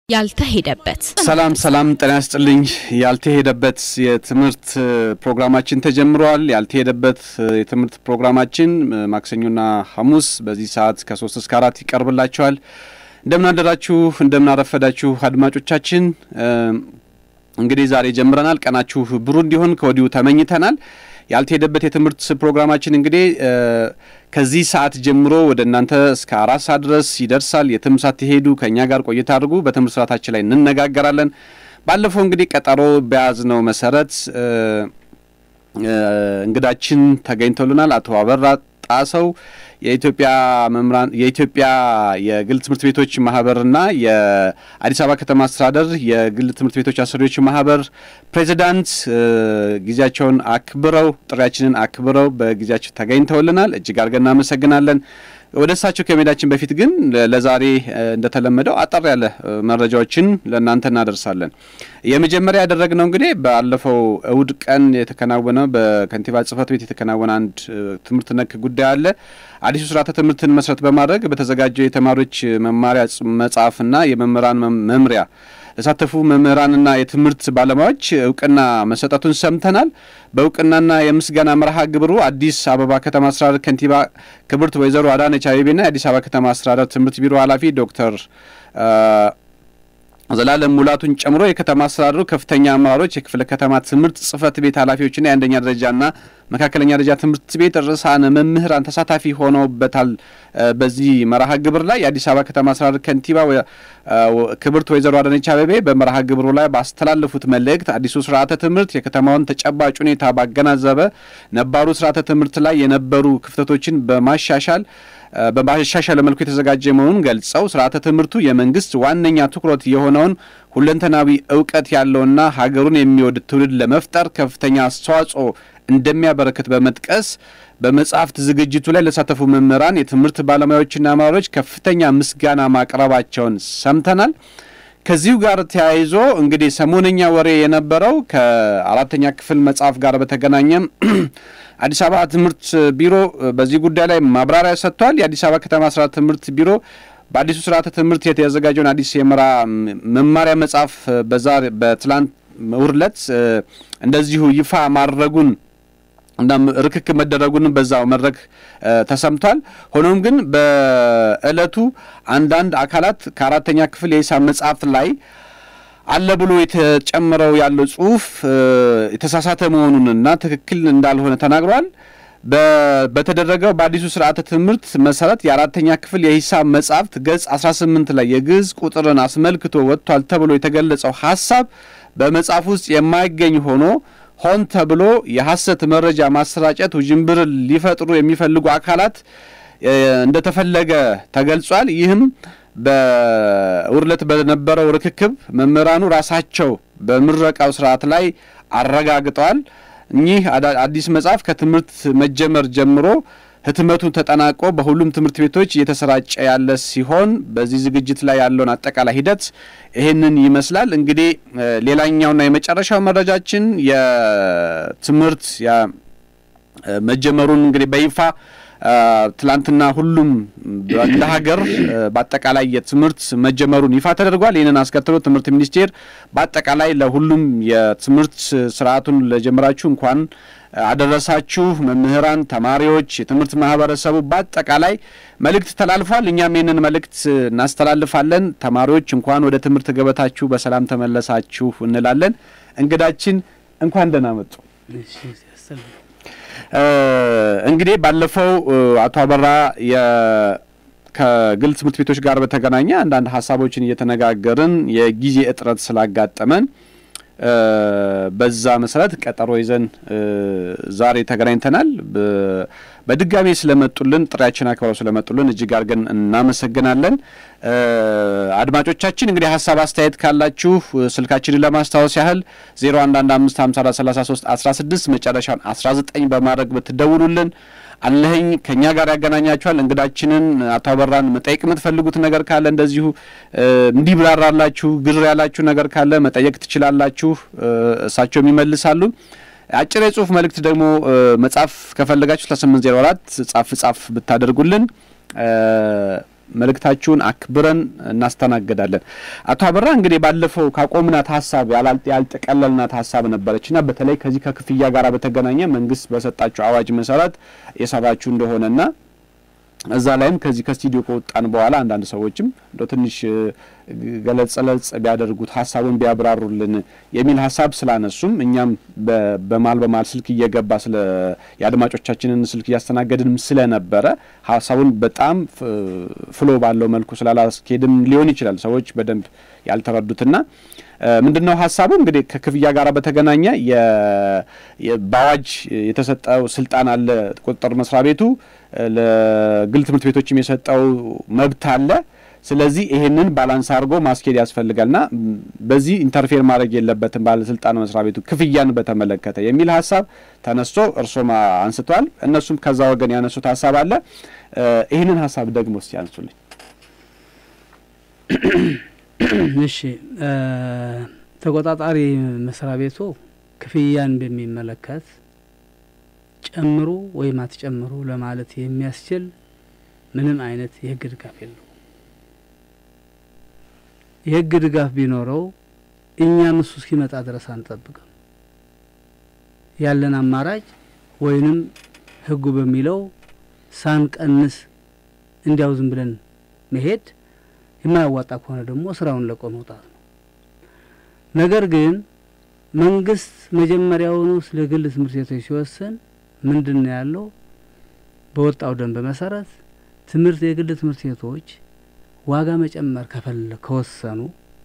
ያልተሄደበት ሰላም ሰላም፣ ጤና ይስጥልኝ። ያልተሄደበት የትምህርት ፕሮግራማችን ተጀምሯል። ያልተሄደበት የትምህርት ፕሮግራማችን ማክሰኞና ሐሙስ በዚህ ሰዓት ከሶስት እስከ አራት ይቀርብላችኋል። እንደምን አደራችሁ፣ እንደምን አረፈዳችሁ አድማጮቻችን። እንግዲህ ዛሬ ጀምረናል። ቀናችሁ ብሩህ እንዲሆን ከወዲሁ ተመኝተናል። ያልተሄደበት የትምህርት ፕሮግራማችን እንግዲህ ከዚህ ሰዓት ጀምሮ ወደ እናንተ እስከ አራት ሰዓት ድረስ ይደርሳል። የትም ሳትሄዱ ከእኛ ጋር ቆይታ አድርጉ። በትምህርት ስርዓታችን ላይ እንነጋገራለን። ባለፈው እንግዲህ ቀጠሮ በያዝነው መሰረት እንግዳችን ተገኝተውልናል። አቶ አበራ ጣሰው የኢትዮጵያ መምህራን የኢትዮጵያ የግል ትምህርት ቤቶች ማህበርና የአዲስ አበባ ከተማ አስተዳደር የግል ትምህርት ቤቶች አሰሪዎች ማህበር ፕሬዚዳንት ጊዜያቸውን አክብረው ጥሪያችንን አክብረው በጊዜያቸው ተገኝተውልናል። እጅግ አድርገን እናመሰግናለን። ወደ እሳቸው ከመሄዳችን በፊት ግን ለዛሬ እንደተለመደው አጠር ያለ መረጃዎችን ለእናንተ እናደርሳለን። የመጀመሪያ ያደረግነው እንግዲህ ባለፈው እሁድ ቀን የተከናወነ በከንቲባ ጽሕፈት ቤት የተከናወነ አንድ ትምህርት ነክ ጉዳይ አለ። አዲሱ ስርዓተ ትምህርትን መሰረት በማድረግ በተዘጋጀው የተማሪዎች መማሪያ መጽሐፍና የመምህራን መምሪያ ለተሳተፉ መምህራንና የትምህርት ባለሙያዎች እውቅና መሰጠቱን ሰምተናል። በእውቅናና የምስጋና መርሃ ግብሩ አዲስ አበባ ከተማ አስተዳደር ከንቲባ ክብርት ወይዘሮ አዳነች አቤቤና የአዲስ አበባ ከተማ አስተዳደር ትምህርት ቢሮ ኃላፊ ዶክተር ዘላለም ሙላቱን ጨምሮ የከተማ አስተዳደሩ ከፍተኛ አመራሮች፣ የክፍለ ከተማ ትምህርት ጽሕፈት ቤት ኃላፊዎችና የአንደኛ ደረጃና መካከለኛ ደረጃ ትምህርት ቤት ርዕሳነ መምህራን ተሳታፊ ሆነውበታል። በዚህ መርሃ ግብር ላይ የአዲስ አበባ ከተማ አስተዳደር ከንቲባ ክብርት ወይዘሮ አዳነች አቤቤ በመርሃ ግብሩ ላይ ባስተላለፉት መልእክት አዲሱ ስርዓተ ትምህርት የከተማውን ተጨባጭ ሁኔታ ባገናዘበ ነባሩ ስርዓተ ትምህርት ላይ የነበሩ ክፍተቶችን በማሻሻል በማሻሻለ መልኩ የተዘጋጀ መሆኑን ገልጸው ስርዓተ ትምህርቱ የመንግስት ዋነኛ ትኩረት የሆነውን ሁለንተናዊ እውቀት ያለውና ሀገሩን የሚወድ ትውልድ ለመፍጠር ከፍተኛ አስተዋጽኦ እንደሚያበረክት በመጥቀስ በመጽሐፍት ዝግጅቱ ላይ ለተሳተፉ መምህራን፣ የትምህርት ባለሙያዎችና አመራሮች ከፍተኛ ምስጋና ማቅረባቸውን ሰምተናል። ከዚሁ ጋር ተያይዞ እንግዲህ ሰሞነኛ ወሬ የነበረው ከአራተኛ ክፍል መጽሐፍ ጋር በተገናኘም አዲስ አበባ ትምህርት ቢሮ በዚህ ጉዳይ ላይ ማብራሪያ ሰጥቷል። የአዲስ አበባ ከተማ ስርዓተ ትምህርት ቢሮ በአዲሱ ስርዓተ ትምህርት የተዘጋጀውን አዲስ የመራ መማሪያ መጽሐፍ በዛሬ በትላንት እሁድ ዕለት እንደዚሁ ይፋ ማድረጉን እና ርክክብ መደረጉንም በዛው መድረክ ተሰምቷል። ሆኖም ግን በእለቱ አንዳንድ አካላት ከአራተኛ ክፍል የሂሳብ መጽሐፍ ላይ አለ ብሎ የተጨመረው ያለው ጽሁፍ የተሳሳተ መሆኑንና ትክክል እንዳልሆነ ተናግሯል። በተደረገው በአዲሱ ስርዓተ ትምህርት መሰረት የአራተኛ ክፍል የሂሳብ መጽሐፍት ገጽ 18 ላይ የግዕዝ ቁጥርን አስመልክቶ ወጥቷል ተብሎ የተገለጸው ሀሳብ በመጽሐፍ ውስጥ የማይገኝ ሆኖ ሆን ተብሎ የሐሰት መረጃ ማሰራጨት ውዥንብር ሊፈጥሩ የሚፈልጉ አካላት እንደተፈለገ ተገልጿል። ይህም በእሁድ ዕለት በነበረው ርክክብ መምህራኑ ራሳቸው በምረቃው ስርዓት ላይ አረጋግጠዋል። እኚህ አዲስ መጽሐፍ ከትምህርት መጀመር ጀምሮ ህትመቱን ተጠናቆ በሁሉም ትምህርት ቤቶች እየተሰራጨ ያለ ሲሆን በዚህ ዝግጅት ላይ ያለውን አጠቃላይ ሂደት ይህንን ይመስላል። እንግዲህ ሌላኛውና የመጨረሻው መረጃችን የትምህርት መጀመሩን እንግዲህ በይፋ ትላንትና ሁሉም እንደ ሀገር በአጠቃላይ የትምህርት መጀመሩን ይፋ ተደርጓል። ይህንን አስከትሎ ትምህርት ሚኒስቴር በአጠቃላይ ለሁሉም የትምህርት ስርዓቱን ለጀመራችሁ እንኳን አደረሳችሁ መምህራን፣ ተማሪዎች፣ የትምህርት ማህበረሰቡ በአጠቃላይ መልእክት ተላልፏል። እኛም ይህንን መልእክት እናስተላልፋለን። ተማሪዎች እንኳን ወደ ትምህርት ገበታችሁ በሰላም ተመለሳችሁ እንላለን። እንግዳችን እንኳን ደህና መጡ። እንግዲህ ባለፈው አቶ አበራ ከግል ትምህርት ቤቶች ጋር በተገናኘ አንዳንድ ሀሳቦችን እየተነጋገርን የጊዜ እጥረት ስላጋጠመን በዛ መሰረት ቀጠሮ ይዘን ዛሬ ተገናኝተናል። በድጋሚ ስለመጡልን ጥሪያችን አክብረው ስለመጡልን እጅግ አድርገን እናመሰግናለን። አድማጮቻችን እንግዲህ ሀሳብ አስተያየት ካላችሁ ስልካችንን ለማስታወስ ያህል 0115543316 መጨረሻውን 19 በማድረግ ብትደውሉልን አለኸኝ ከእኛ ጋር ያገናኛችኋል። እንግዳችንን አቶ አበራን መጠየቅ የምትፈልጉት ነገር ካለ እንደዚሁ እንዲብራራላችሁ ግር ያላችሁ ነገር ካለ መጠየቅ ትችላላችሁ። እሳቸውም ይመልሳሉ። አጭር የጽሁፍ መልእክት ደግሞ መጻፍ ከፈለጋችሁ ለስምንት ዜሮ አራት ጻፍ ጻፍ ብታደርጉልን መልእክታችሁን አክብረን እናስተናግዳለን። አቶ አበራ እንግዲህ ባለፈው ካቆምናት ሀሳብ ያልጠቀለልናት ሀሳብ ነበረችና በተለይ ከዚህ ከክፍያ ጋር በተገናኘ መንግስት በሰጣችሁ አዋጅ መሰረት የሰራችሁ እንደሆነና እዛ ላይም ከዚህ ከስቱዲዮ ከወጣን በኋላ አንዳንድ ሰዎችም እንደ ትንሽ ገለጽ ለጽ ቢያደርጉት ሀሳቡን ቢያብራሩልን የሚል ሀሳብ ስላነሱም እኛም በማል በማል ስልክ እየገባ ስለ የአድማጮቻችንን ስልክ እያስተናገድንም ስለነበረ ሀሳቡን በጣም ፍሎ ባለው መልኩ ስላላስኬድም ሊሆን ይችላል ሰዎች በደንብ ያልተረዱትና ምንድን ነው ሀሳቡ እንግዲህ ከክፍያ ጋር በተገናኘ በአዋጅ የተሰጠው ስልጣን አለ ቁጥጥር መስሪያ ቤቱ ለግል ትምህርት ቤቶችም የሰጠው መብት አለ። ስለዚህ ይሄንን ባላንስ አድርጎ ማስኬድ ያስፈልጋልና በዚህ ኢንተርፌር ማድረግ የለበትም ባለስልጣን መስሪያ ቤቱ ክፍያን በተመለከተ የሚል ሀሳብ ተነስቶ እርሶም አንስቷል። እነሱም ከዛ ወገን ያነሱት ሀሳብ አለ። ይህንን ሀሳብ ደግሞ እስቲ ያንሱልኝ። እሺ፣ ተቆጣጣሪ መስሪያ ቤቱ ክፍያን በሚመለከት ጨምሩ ወይም አትጨምሩ ለማለት የሚያስችል ምንም አይነት የህግ ድጋፍ የለው። የህግ ድጋፍ ቢኖረው እኛም እሱ እስኪመጣ ድረስ አንጠብቅም። ያለን አማራጭ ወይንም ህጉ በሚለው ሳንቀንስ እንዲያው ዝም ብለን መሄድ፣ የማያዋጣ ከሆነ ደግሞ ስራውን ለቆ መውጣት ነው። ነገር ግን መንግስት መጀመሪያውኑ ስለ ግል ትምህርት ቤቶች ሲወስን ምንድን ነው ያለው? በወጣው ደንብ መሰረት ትምህርት የግል ትምህርት ቤቶች ዋጋ መጨመር ከፈለ ከወሰኑ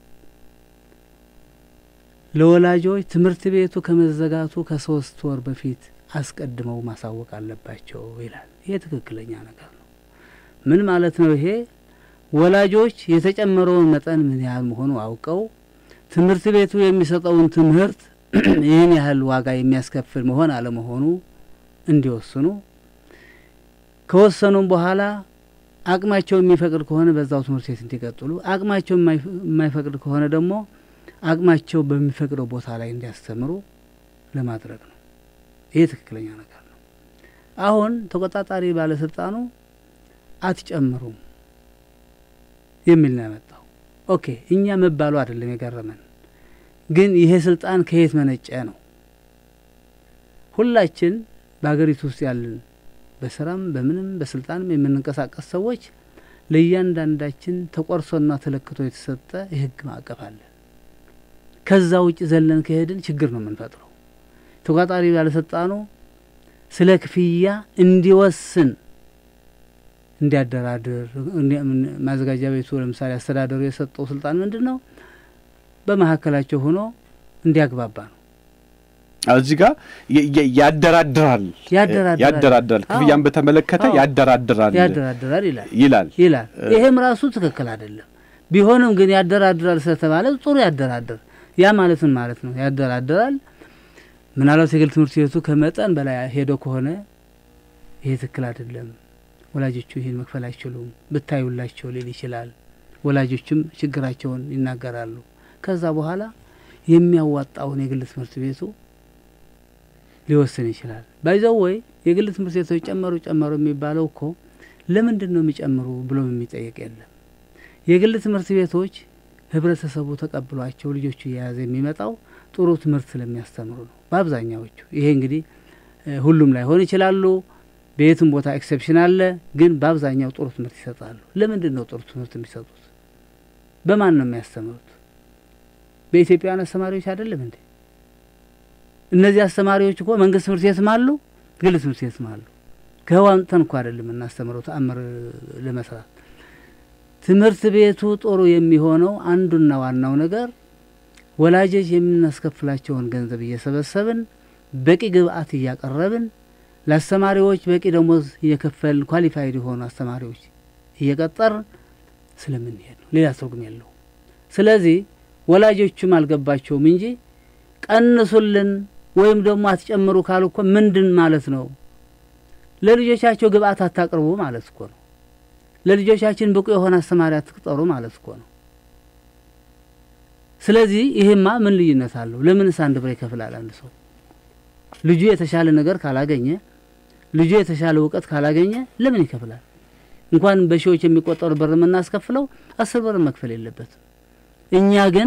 ለወላጆች ትምህርት ቤቱ ከመዘጋቱ ከሶስት ወር በፊት አስቀድመው ማሳወቅ አለባቸው ይላል። ይሄ ትክክለኛ ነገር ነው። ምን ማለት ነው? ይሄ ወላጆች የተጨመረውን መጠን ምን ያህል መሆኑ አውቀው ትምህርት ቤቱ የሚሰጠውን ትምህርት ይህን ያህል ዋጋ የሚያስከፍል መሆን አለመሆኑ እንዲወስኑ ከወሰኑም በኋላ አቅማቸው የሚፈቅድ ከሆነ በዛው ትምህርት ቤት እንዲቀጥሉ፣ አቅማቸው የማይፈቅድ ከሆነ ደግሞ አቅማቸው በሚፈቅደው ቦታ ላይ እንዲያስተምሩ ለማድረግ ነው። ይሄ ትክክለኛ ነገር ነው። አሁን ተቆጣጣሪ ባለስልጣኑ አትጨምሩም የሚል ነው ያመጣው። ኦኬ እኛ መባሉ አይደለም የገረመን፣ ግን ይሄ ስልጣን ከየት መነጨ ነው። ሁላችን በሀገሪቱ ውስጥ ያለን በስራም በምንም በስልጣንም የምንንቀሳቀስ ሰዎች ለእያንዳንዳችን ተቆርሶና ተለክቶ የተሰጠ የህግ ማዕቀፍ አለ። ከዛ ውጭ ዘለን ከሄድን ችግር ነው የምንፈጥረው። ተቆጣጣሪ ባለስልጣኑ ስለ ክፍያ እንዲወስን እንዲያደራድር ማዘጋጃ ቤቱ ለምሳሌ አስተዳደሩ የሰጠው ስልጣን ምንድን ነው? በመካከላቸው ሆኖ እንዲያግባባ ነው። እዚህ ጋር ያደራድራል ያደራድራል ክፍያን በተመለከተ ያደራድራል ያደራድራል ይላል ይላል ይላል። ይሄም ራሱ ትክክል አይደለም። ቢሆንም ግን ያደራድራል ስለተባለ ጥሩ ያደራድር። ያ ማለትን ማለት ነው ያደራድራል። ምናልባት የግል ትምህርት ቤቱ ከመጠን በላይ ሄዶ ከሆነ ይሄ ትክክል አይደለም፣ ወላጆቹ ይህን መክፈል አይችሉም ብታዩላቸው ሊል ይችላል። ወላጆችም ችግራቸውን ይናገራሉ። ከዛ በኋላ የሚያዋጣውን የግል ትምህርት ቤቱ ሊወስን ይችላል። ባይዘው ወይ የግል ትምህርት ቤቶች ጨመሩ ጨመሩ የሚባለው እኮ ለምንድን ነው የሚጨምሩ ብሎ የሚጠየቅ የለም። የግል ትምህርት ቤቶች ህብረተሰቡ ተቀብሏቸው ልጆቹ እየያዘ የሚመጣው ጥሩ ትምህርት ስለሚያስተምሩ ነው በአብዛኛዎቹ። ይሄ እንግዲህ ሁሉም ላይሆን ይችላሉ። በየትም ቦታ ኤክሴፕሽን አለ። ግን በአብዛኛው ጥሩ ትምህርት ይሰጣሉ። ለምንድን ነው ጥሩ ትምህርት የሚሰጡት? በማን ነው የሚያስተምሩት? በኢትዮጵያውያን አስተማሪዎች አይደለም እንዴ? እነዚህ አስተማሪዎች እኮ መንግስት ትምህርት ቤትም አሉ፣ ግል ትምህርት ቤትም አሉ። ከህዋንተን እኮ አይደለም እናስተምረው ተአምር ለመስራት ትምህርት ቤቱ ጥሩ የሚሆነው አንዱና ዋናው ነገር ወላጆች የምናስከፍላቸውን ገንዘብ እየሰበሰብን በቂ ግብአት እያቀረብን ለአስተማሪዎች በቂ ደሞዝ እየከፈልን ኳሊፋይድ የሆኑ አስተማሪዎች እየቀጠር ስለምንሄድ ነው። ሌላ ትርጉም የለው። ስለዚህ ወላጆቹም አልገባቸውም እንጂ ቀንሱልን ወይም ደግሞ አትጨምሩ ካሉ እኮ ምንድን ማለት ነው? ለልጆቻቸው ግብአት አታቅርቡ ማለት እኮ ነው። ለልጆቻችን ብቁ የሆነ አስተማሪ አትቅጠሩ ማለት እኮ ነው። ስለዚህ ይሄማ ምን ልዩነት አለው? ለምንስ አንድ ብር ይከፍላል አንድ ሰው? ልጁ የተሻለ ነገር ካላገኘ፣ ልጁ የተሻለ እውቀት ካላገኘ ለምን ይከፍላል? እንኳን በሺዎች የሚቆጠሩ ብር የምናስከፍለው አስር ብር መክፈል የለበትም። እኛ ግን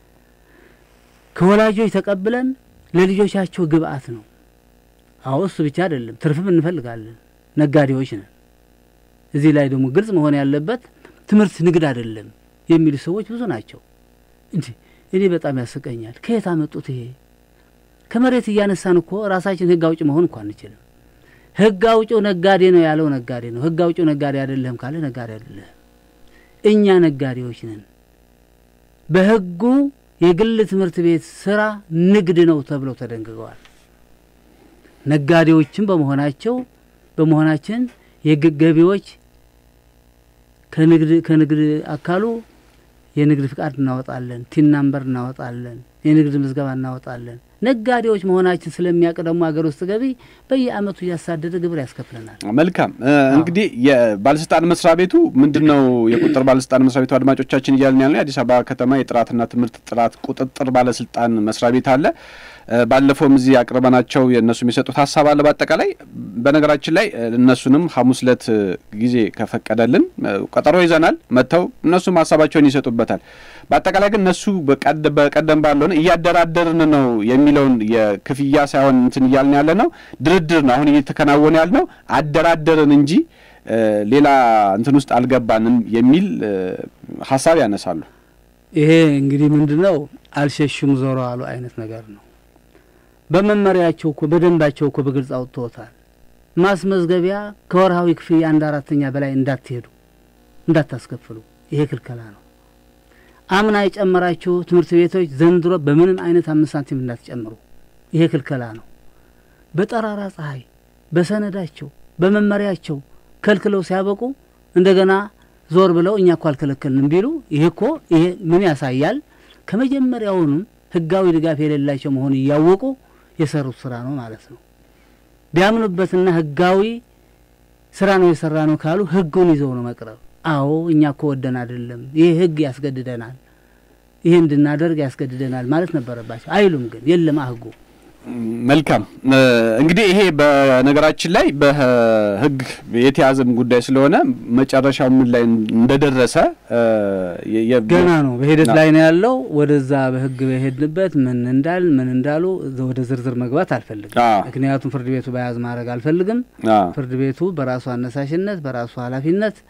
ከወላጆች ተቀብለን ለልጆቻቸው ግብአት ነው። አዎ እሱ ብቻ አይደለም፣ ትርፍም እንፈልጋለን። ነጋዴዎች ነን። እዚህ ላይ ደግሞ ግልጽ መሆን ያለበት ትምህርት ንግድ አይደለም የሚሉ ሰዎች ብዙ ናቸው። እንዲ እኔ በጣም ያስቀኛል። ከየት አመጡት? ይሄ ከመሬት እያነሳን እኮ ራሳችን ህግ አውጭ መሆን እኮ አንችልም። ህግ አውጭው ነጋዴ ነው ያለው ነጋዴ ነው። ህግ አውጭው ነጋዴ አይደለህም ካለ ነጋዴ አይደለህም። እኛ ነጋዴዎች ነን። በህጉ የግል ትምህርት ቤት ስራ ንግድ ነው ተብለው ተደንግገዋል። ነጋዴዎችም በመሆናቸው በመሆናችን የገቢዎች ከንግድ ከንግድ አካሉ የንግድ ፍቃድ እናወጣለን፣ ቲን ናምበር እናወጣለን፣ የንግድ ምዝገባ እናወጣለን። ነጋዴዎች መሆናችን ስለሚያውቅ ደግሞ ሀገር ውስጥ ገቢ በየአመቱ እያሳደደ ግብር ያስከፍለናል። መልካም እንግዲህ የባለስልጣን መስሪያ ቤቱ ምንድን ነው? የቁጥጥር ባለስልጣን መስሪያ ቤቱ አድማጮቻችን እያልን ያለ የአዲስ አበባ ከተማ የጥራትና ትምህርት ጥራት ቁጥጥር ባለስልጣን መስሪያ ቤት አለ። ባለፈውም እዚህ አቅርበናቸው የእነሱ የሚሰጡት ሀሳብ አለ። በአጠቃላይ በነገራችን ላይ እነሱንም ሐሙስ ዕለት ጊዜ ከፈቀደልን ቀጠሮ ይዘናል። መጥተው እነሱም ሀሳባቸውን ይሰጡበታል። በአጠቃላይ ግን እነሱ በቀደም ባለሆነ እያደራደርን ነው የሚለውን የክፍያ ሳይሆን እንትን እያልን ያለ ነው ድርድር ነው አሁን እየተከናወነ ያለ ነው አደራደርን እንጂ ሌላ እንትን ውስጥ አልገባንም የሚል ሀሳብ ያነሳሉ። ይሄ እንግዲህ ምንድን ነው አልሸሹም ዞሮ አሉ አይነት ነገር ነው። በመመሪያቸው እኮ በደንባቸው እኮ በግልጽ አውጥተውታል። ማስመዝገቢያ ከወርሃዊ ክፍያ አንድ አራተኛ በላይ እንዳትሄዱ እንዳታስከፍሉ፣ ይሄ ክልከላ ነው። አምና የጨመራችሁ ትምህርት ቤቶች ዘንድሮ በምንም አይነት አምስት ሳንቲም እንዳትጨምሩ፣ ይሄ ክልከላ ነው። በጠራራ ፀሐይ በሰነዳቸው በመመሪያቸው ከልክለው ሲያበቁ እንደገና ዞር ብለው እኛ እኮ አልከለከልንም ቢሉ ይሄ እኮ ይሄ ምን ያሳያል? ከመጀመሪያውንም ህጋዊ ድጋፍ የሌላቸው መሆኑ እያወቁ የሰሩት ስራ ነው ማለት ነው። ቢያምኑበትና ህጋዊ ስራ ነው የሰራ ነው ካሉ ህጉን ይዘው ነው መቅረብ። አዎ እኛ እኮ ወደን አይደለም፣ ይህ ህግ ያስገድደናል፣ ይህ እንድናደርግ ያስገድደናል ማለት ነበረባቸው። አይሉም ግን የለም ህጉ። መልካም እንግዲህ ይሄ በነገራችን ላይ በህግ የተያዘም ጉዳይ ስለሆነ መጨረሻው ምን ላይ እንደደረሰ ገና ነው፣ በሂደት ላይ ነው ያለው። ወደዛ በህግ በሄድንበት ምን እንዳል ምን እንዳሉ ወደ ዝርዝር መግባት አልፈልግም። ምክንያቱም ፍርድ ቤቱ በያዝ ማድረግ አልፈልግም። ፍርድ ቤቱ በራሱ አነሳሽነት በራሱ ኃላፊነት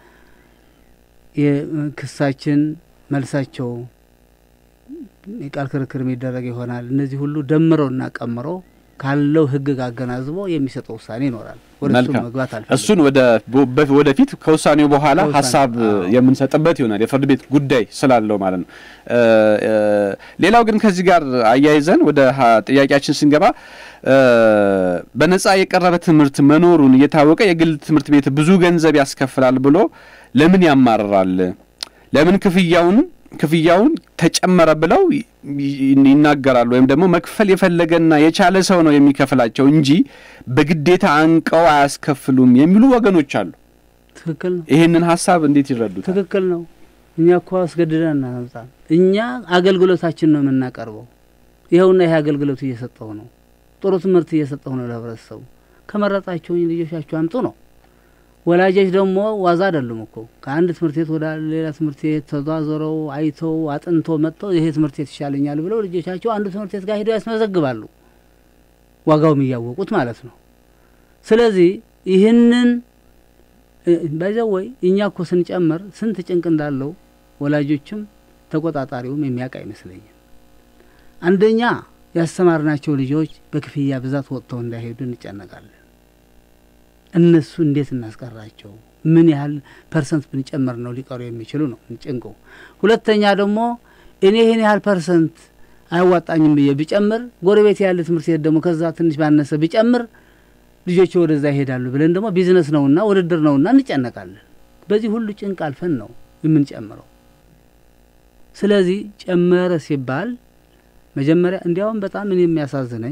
የክሳችን መልሳቸው የቃል ክርክር የሚደረግ ይሆናል። እነዚህ ሁሉ ደምረውና ቀምረው ካለው ህግ ጋር አገናዝቦ የሚሰጠው ውሳኔ ይኖራል። ወደ እሱ መግባት አልፈልግም። እሱን ወደፊት ከውሳኔው በኋላ ሀሳብ የምንሰጥበት ይሆናል። የፍርድ ቤት ጉዳይ ስላለው ማለት ነው። ሌላው ግን ከዚህ ጋር አያይዘን ወደ ጥያቄያችን ስንገባ በነጻ የቀረበ ትምህርት መኖሩን እየታወቀ የግል ትምህርት ቤት ብዙ ገንዘብ ያስከፍላል ብሎ ለምን ያማርራል? ለምን ክፍያውን ክፍያውን ተጨመረ ብለው ይናገራሉ። ወይም ደግሞ መክፈል የፈለገና የቻለ ሰው ነው የሚከፍላቸው እንጂ በግዴታ አንቀው አያስከፍሉም የሚሉ ወገኖች አሉ። ትክክል ነው። ይህንን ሀሳብ እንዴት ይረዱታል? ትክክል ነው። እኛ እኮ አስገድደን እናመጣም። እኛ አገልግሎታችን ነው የምናቀርበው። ይኸውና ይሄ አገልግሎት እየሰጠው ነው፣ ጥሩ ትምህርት እየሰጠው ነው ለህብረተሰቡ። ከመረጣቸውኝ ልጆቻችሁ አምጡ ነው። ወላጆች ደግሞ ዋዛ አይደሉም እኮ ከአንድ ትምህርት ቤት ወደ ሌላ ትምህርት ቤት ተዟዞረው አይተው አጥንቶ መጥተው ይሄ ትምህርት ቤት ይሻለኛል ብለው ልጆቻቸው አንዱ ትምህርት ቤት ጋር ሄደው ያስመዘግባሉ፣ ዋጋውም እያወቁት ማለት ነው። ስለዚህ ይህንን በዚያው ወይ እኛ እኮ ስንጨምር ስንት ጭንቅ እንዳለው ወላጆችም ተቆጣጣሪውም የሚያውቅ አይመስለኝም። አንደኛ ያስተማርናቸው ልጆች በክፍያ ብዛት ወጥተው እንዳይሄዱ እንጨነቃለን። እነሱ እንዴት እናስቀራቸው? ምን ያህል ፐርሰንት ብንጨምር ነው ሊቀሩ የሚችሉ ነው ጭንቁ። ሁለተኛ ደግሞ እኔ ይህን ያህል ፐርሰንት አያዋጣኝም ብዬ ብጨምር፣ ጎረቤት ያለ ትምህርት ቤት ደግሞ ከዛ ትንሽ ባነሰ ብጨምር ልጆች ወደዛ ይሄዳሉ ብለን ደግሞ ቢዝነስ ነውና ውድድር ነውና እንጨነቃለን። በዚህ ሁሉ ጭንቅ አልፈን ነው የምንጨምረው። ስለዚህ ጨመረ ሲባል መጀመሪያ እንዲያውም በጣም እኔ የሚያሳዝነኝ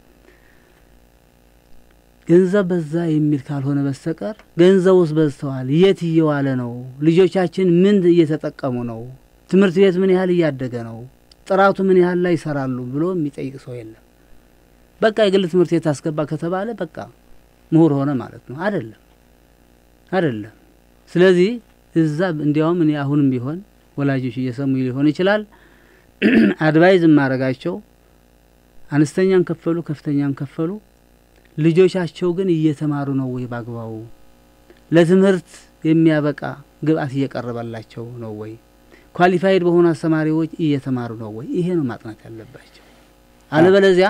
ገንዘብ በዛ የሚል ካልሆነ በስተቀር ገንዘቡስ በዝተዋል፣ የት እየዋለ ነው? ልጆቻችን ምን እየተጠቀሙ ነው? ትምህርት ቤት ምን ያህል እያደገ ነው? ጥራቱ ምን ያህል ላይ ይሰራሉ ብሎ የሚጠይቅ ሰው የለም። በቃ የግል ትምህርት ቤት አስገባ ከተባለ በቃ ምሁር ሆነ ማለት ነው። አይደለም፣ አይደለም። ስለዚህ እዛ እንዲያውም እኔ አሁንም ቢሆን ወላጆች እየሰሙ ሊሆን ይችላል አድቫይዝ የማረጋቸው አነስተኛም ከፈሉ ከፍተኛም ከፈሉ ልጆቻቸው ግን እየተማሩ ነው ወይ በአግባቡ ለትምህርት የሚያበቃ ግብአት እየቀረበላቸው ነው ወይ ኳሊፋይድ በሆኑ አስተማሪዎች እየተማሩ ነው ወይ ይሄ ነው ማጥናት ያለባቸው አለበለዚያ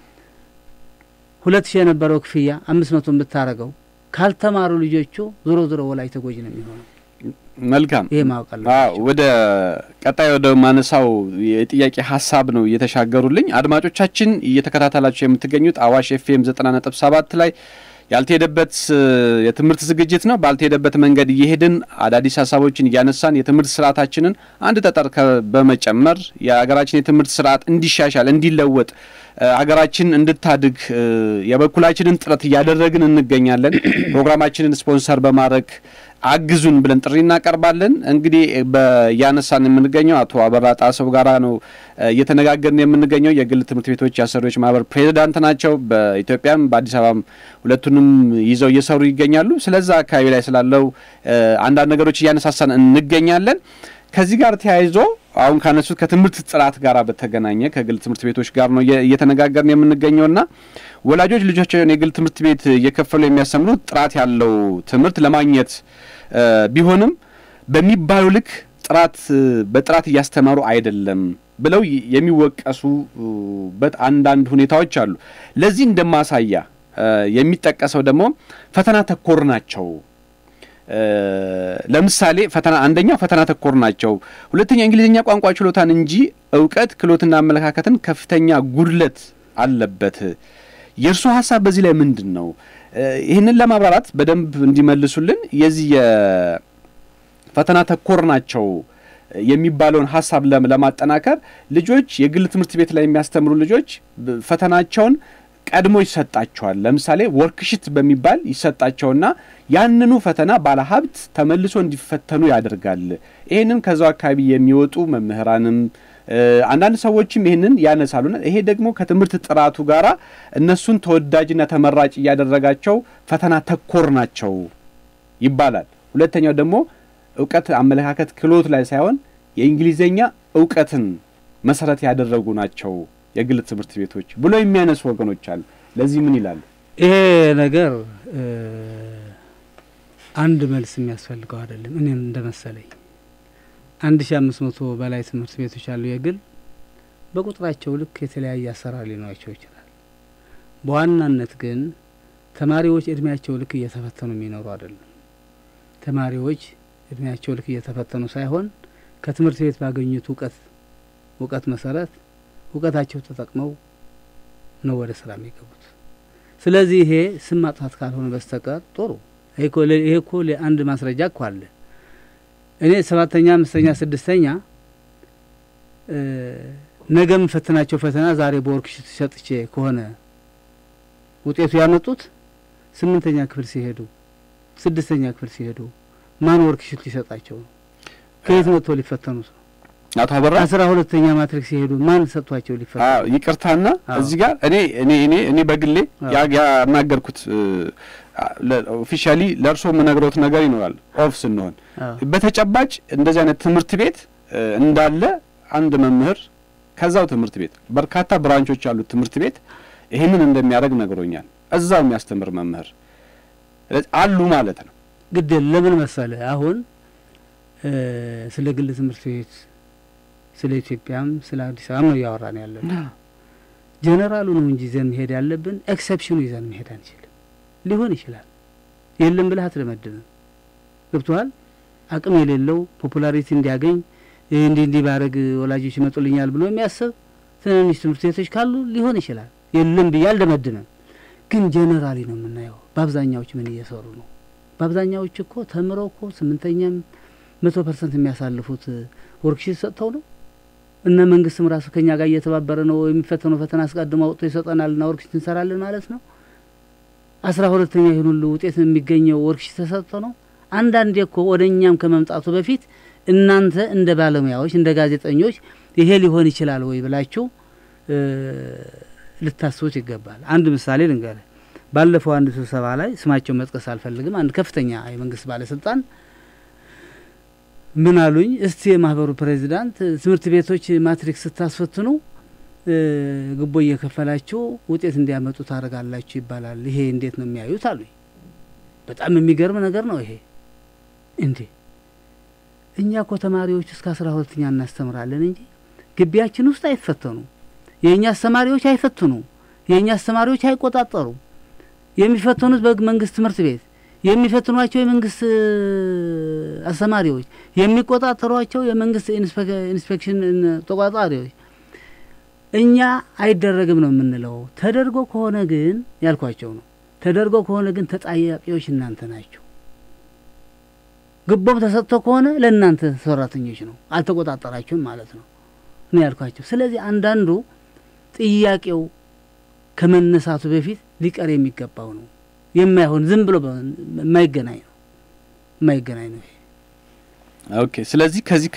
ሁለት ሺህ የነበረው ክፍያ አምስት መቶ ብታረገው ካልተማሩ ልጆቹ ዞሮ ዞሮ ወላጅ ተጎጂ ነው የሚሆነው መልካም ይሄ ማወቅ አለባቸው ወደ ቀጣይ ወደ ማነሳው የጥያቄ ሀሳብ ነው እየተሻገሩልኝ አድማጮቻችን እየተከታተላችሁ የምትገኙት አዋሽ ኤፍኤም ዘጠና ነጥብ ሰባት ላይ ያልተሄደበት የትምህርት ዝግጅት ነው። ባልተሄደበት መንገድ እየሄድን አዳዲስ ሀሳቦችን እያነሳን የትምህርት ስርዓታችንን አንድ ጠጠር በመጨመር የሀገራችን የትምህርት ስርዓት እንዲሻሻል፣ እንዲለወጥ አገራችን እንድታድግ የበኩላችንን ጥረት እያደረግን እንገኛለን። ፕሮግራማችንን ስፖንሰር በማድረግ አግዙን ብለን ጥሪ እናቀርባለን። እንግዲህ እያነሳን የምንገኘው አቶ አበራ ጣሰው ጋራ ነው እየተነጋገርን የምንገኘው። የግል ትምህርት ቤቶች የአሰሪዎች ማህበር ፕሬዚዳንት ናቸው። በኢትዮጵያም በአዲስ አበባም ሁለቱንም ይዘው እየሰሩ ይገኛሉ። ስለዛ አካባቢ ላይ ስላለው አንዳንድ ነገሮች እያነሳሳን እንገኛለን። ከዚህ ጋር ተያይዞ አሁን ካነሱት ከትምህርት ጥራት ጋር በተገናኘ ከግል ትምህርት ቤቶች ጋር ነው እየተነጋገርን የምንገኘውና ወላጆች ልጆቻቸውን የግል ትምህርት ቤት እየከፈሉ የሚያስተምሩት ጥራት ያለው ትምህርት ለማግኘት ቢሆንም በሚባሉ ልክ ጥራት በጥራት እያስተማሩ አይደለም ብለው የሚወቀሱበት አንዳንድ ሁኔታዎች አሉ። ለዚህ እንደማሳያ የሚጠቀሰው ደግሞ ፈተና ተኮር ናቸው። ለምሳሌ ፈተና አንደኛው ፈተና ተኮር ናቸው። ሁለተኛ እንግሊዝኛ ቋንቋ ችሎታን እንጂ እውቀት፣ ክህሎትና አመለካከትን ከፍተኛ ጉድለት አለበት። የእርሱ ሀሳብ በዚህ ላይ ምንድን ነው? ይህንን ለማብራራት በደንብ እንዲመልሱልን የዚህ የፈተና ተኮር ናቸው የሚባለውን ሀሳብ ለማጠናከር ልጆች የግል ትምህርት ቤት ላይ የሚያስተምሩ ልጆች ፈተናቸውን ቀድሞ ይሰጣቸዋል። ለምሳሌ ወርክሽት በሚባል ይሰጣቸውና ያንኑ ፈተና ባለሀብት ተመልሶ እንዲፈተኑ ያደርጋል። ይህንን ከዛው አካባቢ የሚወጡ መምህራንም አንዳንድ ሰዎችም ይህንን ያነሳሉና ይሄ ደግሞ ከትምህርት ጥራቱ ጋራ እነሱን ተወዳጅና ተመራጭ እያደረጋቸው ፈተና ተኮር ናቸው ይባላል። ሁለተኛው ደግሞ እውቀት፣ አመለካከት፣ ክህሎት ላይ ሳይሆን የእንግሊዝኛ እውቀትን መሰረት ያደረጉ ናቸው የግል ትምህርት ቤቶች ብሎ የሚያነሱ ወገኖች አሉ። ለዚህ ምን ይላሉ? ይሄ ነገር አንድ መልስ የሚያስፈልገው አይደለም። እኔም እንደ መሰለኝ አንድ ሺ አምስት መቶ በላይ ትምህርት ቤቶች አሉ የግል በቁጥራቸው ልክ የተለያየ አሰራር ሊኖራቸው ይችላል። በዋናነት ግን ተማሪዎች እድሜያቸው ልክ እየተፈተኑ የሚኖሩ አይደለም። ተማሪዎች እድሜያቸው ልክ እየተፈተኑ ሳይሆን ከትምህርት ቤት ባገኙት እውቀት እውቀት መሰረት እውቀታቸው ተጠቅመው ነው ወደ ስራ የሚገቡት። ስለዚህ ይሄ ስም ማጥፋት ካልሆነ በስተቀር ጥሩ ይሄ እኮ አንድ ማስረጃ እኮ አለ። እኔ ሰባተኛ፣ አምስተኛ፣ ስድስተኛ ነገ የምፈትናቸው ፈተና ዛሬ በወርክሽት ሰጥቼ ከሆነ ውጤቱ ያመጡት ስምንተኛ ክፍል ሲሄዱ ስድስተኛ ክፍል ሲሄዱ ማን ወርክሽት ሊሰጣቸው ነው? ከየት መጥቶ ሊፈተኑት ነው? አቶ አበራ አስራ ሁለተኛ ማትሪክ ሲሄዱ ማን ሰጥቷቸው ሊፈተኑ? ይቅርታና እዚህ ጋር እኔ እኔ እኔ እኔ በግሌ ያናገርኩት ኦፊሻሊ ለእርሶ የምነግረውት ነገር ይኖራል። ኦፍ ስንሆን በተጨባጭ እንደዚህ አይነት ትምህርት ቤት እንዳለ አንድ መምህር ከዛው ትምህርት ቤት በርካታ ብራንቾች ያሉት ትምህርት ቤት ይህንን እንደሚያደርግ ነግሮኛል። እዛው የሚያስተምር መምህር አሉ ማለት ነው። ግድ ለምን መሰለ አሁን ስለ ግል ትምህርት ቤት ስለ ኢትዮጵያም ስለ አዲስ አበባ ነው እያወራን ያለን። ጀነራሉ ነው እንጂ ይዘን መሄድ ያለብን ኤክሰፕሽኑ ይዘን መሄድ አንችልም። ሊሆን ይችላል የለም ብለህ አትደመድምም። ገብቶሃል? አቅም የሌለው ፖፑላሪቲ እንዲያገኝ እንዲህ እንዲህ ባረግ ወላጆች ይመጡልኛል ብሎ የሚያስብ ትንንሽ ትምህርት ቤቶች ካሉ ሊሆን ይችላል። የለም ብዬ አልደመድምም። ግን ጀነራሊ ነው የምናየው። በአብዛኛዎች ምን እየሰሩ ነው? በአብዛኛዎች እኮ ተምረው እኮ ስምንተኛም መቶ ፐርሰንት የሚያሳልፉት ወርክሺት ሰጥተው ነው። እነ መንግስትም ራሱ ከኛ ጋር እየተባበረ ነው። የሚፈተነው ፈተና አስቀድሞ አውጥቶ ይሰጠናልና ወርክሺት እንሰራለን ማለት ነው። አስራ ሁለተኛ ይህን ሁሉ ውጤት የሚገኘው ወርክሺት ተሰጥቶ ነው። አንዳንዴ እኮ ወደ እኛም ከመምጣቱ በፊት እናንተ እንደ ባለሙያዎች እንደ ጋዜጠኞች ይሄ ሊሆን ይችላል ወይ ብላችሁ ልታስቡት ይገባል። አንድ ምሳሌ ልንገርህ። ባለፈው አንድ ስብሰባ ላይ ስማቸውን መጥቀስ አልፈልግም፣ አንድ ከፍተኛ የመንግስት ባለስልጣን ምን አሉኝ? እስቲ የማህበሩ ፕሬዚዳንት ትምህርት ቤቶች ማትሪክ ስታስፈትኑ ግቦ እየከፈላችሁ ውጤት እንዲያመጡ ታደርጋላችሁ ይባላል። ይሄ እንዴት ነው የሚያዩት አሉኝ። በጣም የሚገርም ነገር ነው ይሄ። እንዴ እኛ እኮ ተማሪዎች እስከ አስራ ሁለተኛ እናስተምራለን እንጂ ግቢያችን ውስጥ አይፈተኑ። የእኛ አስተማሪዎች አይፈትኑ። የእኛ አስተማሪዎች አይቆጣጠሩ። የሚፈተኑት በመንግስት ትምህርት ቤት የሚፈትኗቸው የመንግስት አስተማሪዎች፣ የሚቆጣጠሯቸው የመንግስት ኢንስፔክሽን ተቆጣጣሪዎች። እኛ አይደረግም ነው የምንለው። ተደርጎ ከሆነ ግን ያልኳቸው ነው። ተደርጎ ከሆነ ግን ተጠያቂዎች እናንተ ናቸው። ግቦም ተሰጥቶ ከሆነ ለእናንተ ሰራተኞች ነው፣ አልተቆጣጠራችሁም ማለት ነው ነው ያልኳቸው። ስለዚህ አንዳንዱ ጥያቄው ከመነሳቱ በፊት ሊቀር የሚገባው ነው። የማይሆን ዝም ብሎ የማይገናኝ ነው የማይገናኝ ነው። ኦኬ። ስለዚህ ከዚህ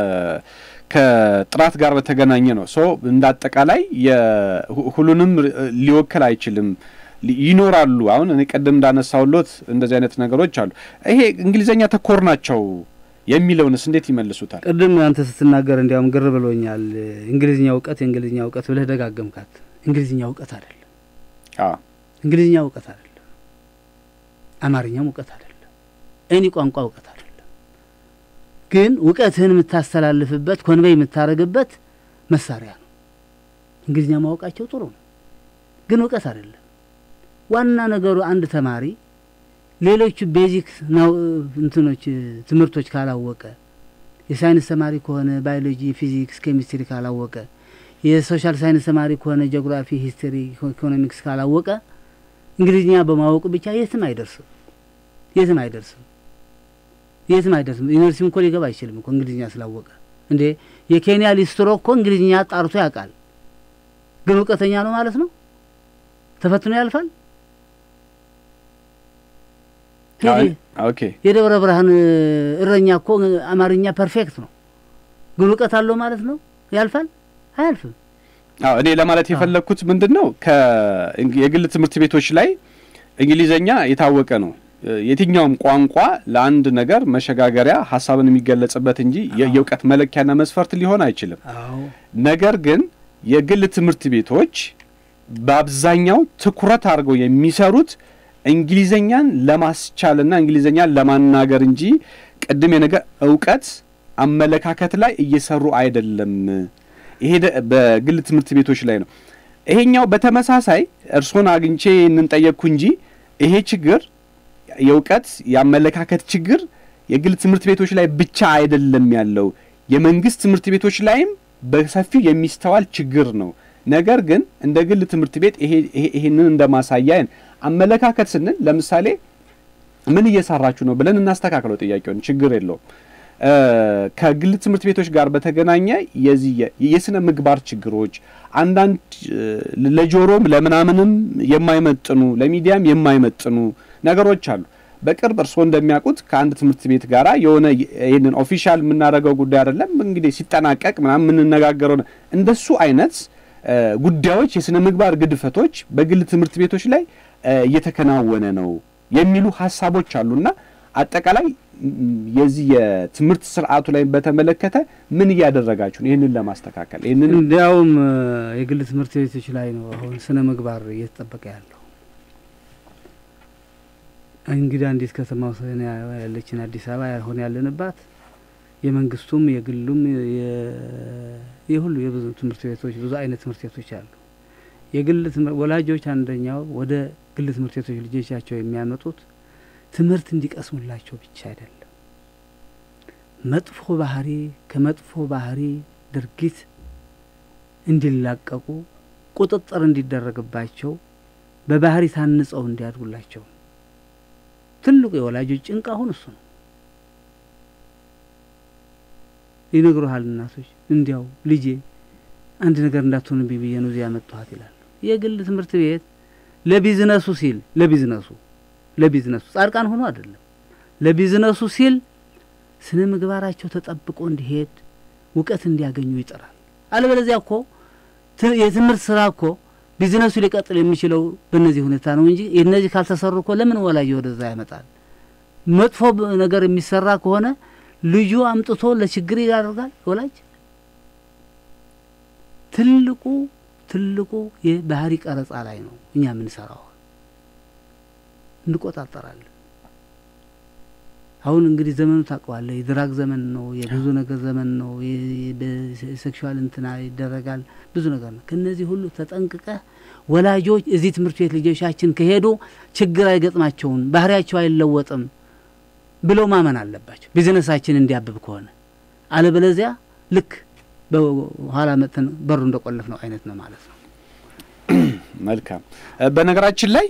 ከጥራት ጋር በተገናኘ ነው ሶ እንደ አጠቃላይ ሁሉንም ሊወክል አይችልም። ይኖራሉ። አሁን እኔ ቀደም እንዳነሳውሎት እንደዚህ አይነት ነገሮች አሉ። ይሄ እንግሊዘኛ ተኮር ናቸው የሚለውንስ እንዴት ይመልሱታል? ቅድም አንተ ስትናገር እንዲያውም ግር ብሎኛል። እንግሊዝኛ እውቀት የእንግሊዝኛ እውቀት ብለህ ደጋገምካት። እንግሊዝኛ እውቀት አይደለም። እንግሊዝኛ እውቀት አይደለም። አማርኛም እውቀት አይደለም። እኔ ቋንቋ እውቀት አይደለም። ግን እውቀትህን የምታስተላልፍበት ኮንቬይ የምታደርግበት መሳሪያ ነው። እንግሊዝኛ ማወቃቸው ጥሩ ነው፣ ግን እውቀት አይደለም። ዋና ነገሩ አንድ ተማሪ ሌሎቹ ቤዚክ እንትኖች ትምህርቶች ካላወቀ የሳይንስ ተማሪ ከሆነ ባዮሎጂ፣ ፊዚክስ፣ ኬሚስትሪ ካላወቀ የሶሻል ሳይንስ ተማሪ ከሆነ ጂኦግራፊ፣ ሂስትሪ፣ ኢኮኖሚክስ ካላወቀ እንግሊዝኛ በማወቁ ብቻ የትም አይደርስም። የትም አይደርስም። የትም አይደርስም። ዩኒቨርሲቲም እኮ ሊገባ አይችልም እኮ እንግሊዝኛ ስላወቀ። እንዴ የኬንያ ሊስትሮ እኮ እንግሊዝኛ ጣርቶ ያውቃል፣ ግን እውቀተኛ ነው ማለት ነው? ተፈትኖ ያልፋል? የደብረ ብርሃን እረኛ እኮ አማርኛ ፐርፌክት ነው፣ ግን እውቀት አለው ማለት ነው? ያልፋል? አያልፍም። አዎ እኔ ለማለት የፈለግኩት ምንድን ነው የግል ትምህርት ቤቶች ላይ እንግሊዘኛ የታወቀ ነው። የትኛውም ቋንቋ ለአንድ ነገር መሸጋገሪያ ሀሳብን የሚገለጽበት እንጂ የእውቀት መለኪያና መስፈርት ሊሆን አይችልም። ነገር ግን የግል ትምህርት ቤቶች በአብዛኛው ትኩረት አድርገው የሚሰሩት እንግሊዘኛን ለማስቻልና እንግሊዘኛን ለማናገር እንጂ ቅድም የነገር እውቀት አመለካከት ላይ እየሰሩ አይደለም። ይሄ በግል ትምህርት ቤቶች ላይ ነው። ይሄኛው በተመሳሳይ እርስዎን አግኝቼ እንንጠየቅኩ እንጂ ይሄ ችግር የእውቀት የአመለካከት ችግር የግል ትምህርት ቤቶች ላይ ብቻ አይደለም ያለው የመንግስት ትምህርት ቤቶች ላይም በሰፊው የሚስተዋል ችግር ነው። ነገር ግን እንደ ግል ትምህርት ቤት ይሄንን እንደ ማሳያ አመለካከት ስንል ለምሳሌ ምን እየሰራችሁ ነው ብለን እናስተካክለው ጥያቄውን፣ ችግር የለውም። ከግል ትምህርት ቤቶች ጋር በተገናኘ የዚህ የስነ ምግባር ችግሮች አንዳንድ ለጆሮም ለምናምንም የማይመጥኑ ለሚዲያም የማይመጥኑ ነገሮች አሉ። በቅርብ እርስዎ እንደሚያውቁት ከአንድ ትምህርት ቤት ጋራ የሆነ ይህንን ኦፊሻል የምናደርገው ጉዳይ አይደለም እንግዲህ ሲጠናቀቅ ምናምን የምንነጋገረው እንደሱ አይነት ጉዳዮች የስነ ምግባር ግድፈቶች በግል ትምህርት ቤቶች ላይ እየተከናወነ ነው የሚሉ ሀሳቦች አሉና አጠቃላይ የዚህ የትምህርት ስርዓቱ ላይ በተመለከተ ምን እያደረጋችሁ ነው? ይህንን ለማስተካከል ይህንን እንዲያውም የግል ትምህርት ቤቶች ላይ ነው አሁን ስነ ምግባር እየተጠበቀ ያለው። እንግዲህ አንዲት ከተማ ያለችን አዲስ አበባ ያልሆነ ያለንባት የመንግስቱም የግሉም የሁሉ የብዙ ትምህርት ቤቶች ብዙ አይነት ትምህርት ቤቶች አሉ። የግል ወላጆች አንደኛው ወደ ግል ትምህርት ቤቶች ልጆቻቸው የሚያመጡት ትምህርት እንዲቀስሙላቸው ብቻ አይደለም። መጥፎ ባህሪ ከመጥፎ ባህሪ ድርጊት እንዲላቀቁ ቁጥጥር እንዲደረግባቸው በባህሪ ታንጸው እንዲያድጉላቸው ትልቁ የወላጆች ጭንቅ አሁን እሱ ነው። ይነግሩሃል እናቶች፣ እንዲያው ልጄ አንድ ነገር እንዳትሆንብኝ ብዬ ነው እዚያ ያመጣኋት ይላል። የግል ትምህርት ቤት ለቢዝነሱ ሲል ለቢዝነሱ ለቢዝነሱ ጻድቃን ሆኖ አይደለም፣ ለቢዝነሱ ሲል ስነ ምግባራቸው ተጠብቆ እንዲሄድ እውቀት እንዲያገኙ ይጥራል። አለበለዚያ እኮ የትምህርት ስራ እኮ ቢዝነሱ ሊቀጥል የሚችለው በእነዚህ ሁኔታ ነው እንጂ እነዚህ ካልተሰሩ እኮ ለምን ወላጅ ወደዛ ያመጣል? መጥፎ ነገር የሚሰራ ከሆነ ልጁ አምጥቶ ለችግር ይዳርጋል ወላጅ። ትልቁ ትልቁ የባህሪ ቀረጻ ላይ ነው እኛ የምንሰራው። እንቆጣጠራለን። አሁን እንግዲህ ዘመኑ ታውቀዋለህ፣ የድራግ ዘመን ነው፣ የብዙ ነገር ዘመን ነው። በሴክሹዋል እንትና ይደረጋል ብዙ ነገር ነው። ከነዚህ ሁሉ ተጠንቅቀህ ወላጆች እዚህ ትምህርት ቤት ልጆቻችን ከሄዱ ችግር አይገጥማቸውም፣ ባህሪያቸው አይለወጥም ብለው ማመን አለባቸው። ቢዝነሳችን እንዲያብብ ከሆነ አለበለዚያ ልክ በኋላ መጥተን በሩ እንደቆለፍ ነው አይነት ነው ማለት ነው። መልካም። በነገራችን ላይ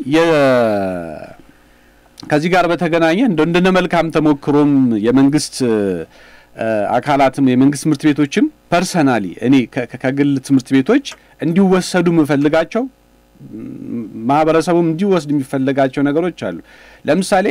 ከዚህ ጋር በተገናኘ እንደ እንደነ መልካም ተሞክሮም የመንግስት አካላትም የመንግስት ትምህርት ቤቶችም ፐርሰናሊ እኔ ከግል ትምህርት ቤቶች እንዲወሰዱ የምፈልጋቸው ማህበረሰቡም እንዲወስድ የሚፈልጋቸው ነገሮች አሉ። ለምሳሌ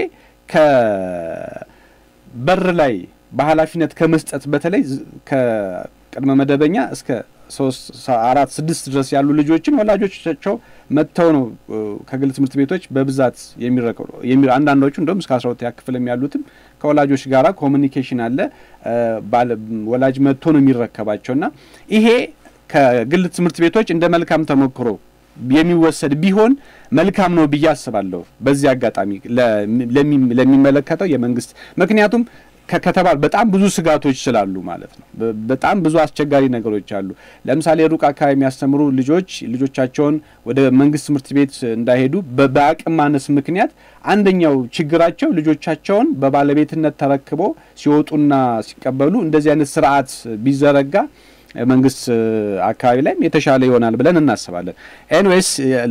ከበር ላይ በኃላፊነት ከመስጠት በተለይ ከቅድመ መደበኛ እስከ ሶስት አራት ስድስት ድረስ ያሉ ልጆችን ወላጆቻቸው መጥተው ነው ከግል ትምህርት ቤቶች በብዛት የሚረከቡ። አንዳንዶቹ እንደውም እስከ አስራ ሁለተኛ ክፍልም ያሉትም ከወላጆች ጋራ ኮሚኒኬሽን አለ። ወላጅ መጥቶ ነው የሚረከባቸው እና ይሄ ከግል ትምህርት ቤቶች እንደ መልካም ተሞክሮ የሚወሰድ ቢሆን መልካም ነው ብዬ አስባለሁ። በዚህ አጋጣሚ ለሚመለከተው የመንግስት ምክንያቱም ከተባል በጣም ብዙ ስጋቶች ስላሉ ማለት ነው። በጣም ብዙ አስቸጋሪ ነገሮች አሉ። ለምሳሌ ሩቅ አካባቢ የሚያስተምሩ ልጆች ልጆቻቸውን ወደ መንግስት ትምህርት ቤት እንዳይሄዱ በአቅም ማነስ ምክንያት አንደኛው ችግራቸው ልጆቻቸውን በባለቤትነት ተረክበው ሲወጡና ሲቀበሉ እንደዚህ አይነት ስርዓት ቢዘረጋ መንግስት አካባቢ ላይም የተሻለ ይሆናል ብለን እናስባለን። ኤንዌይስ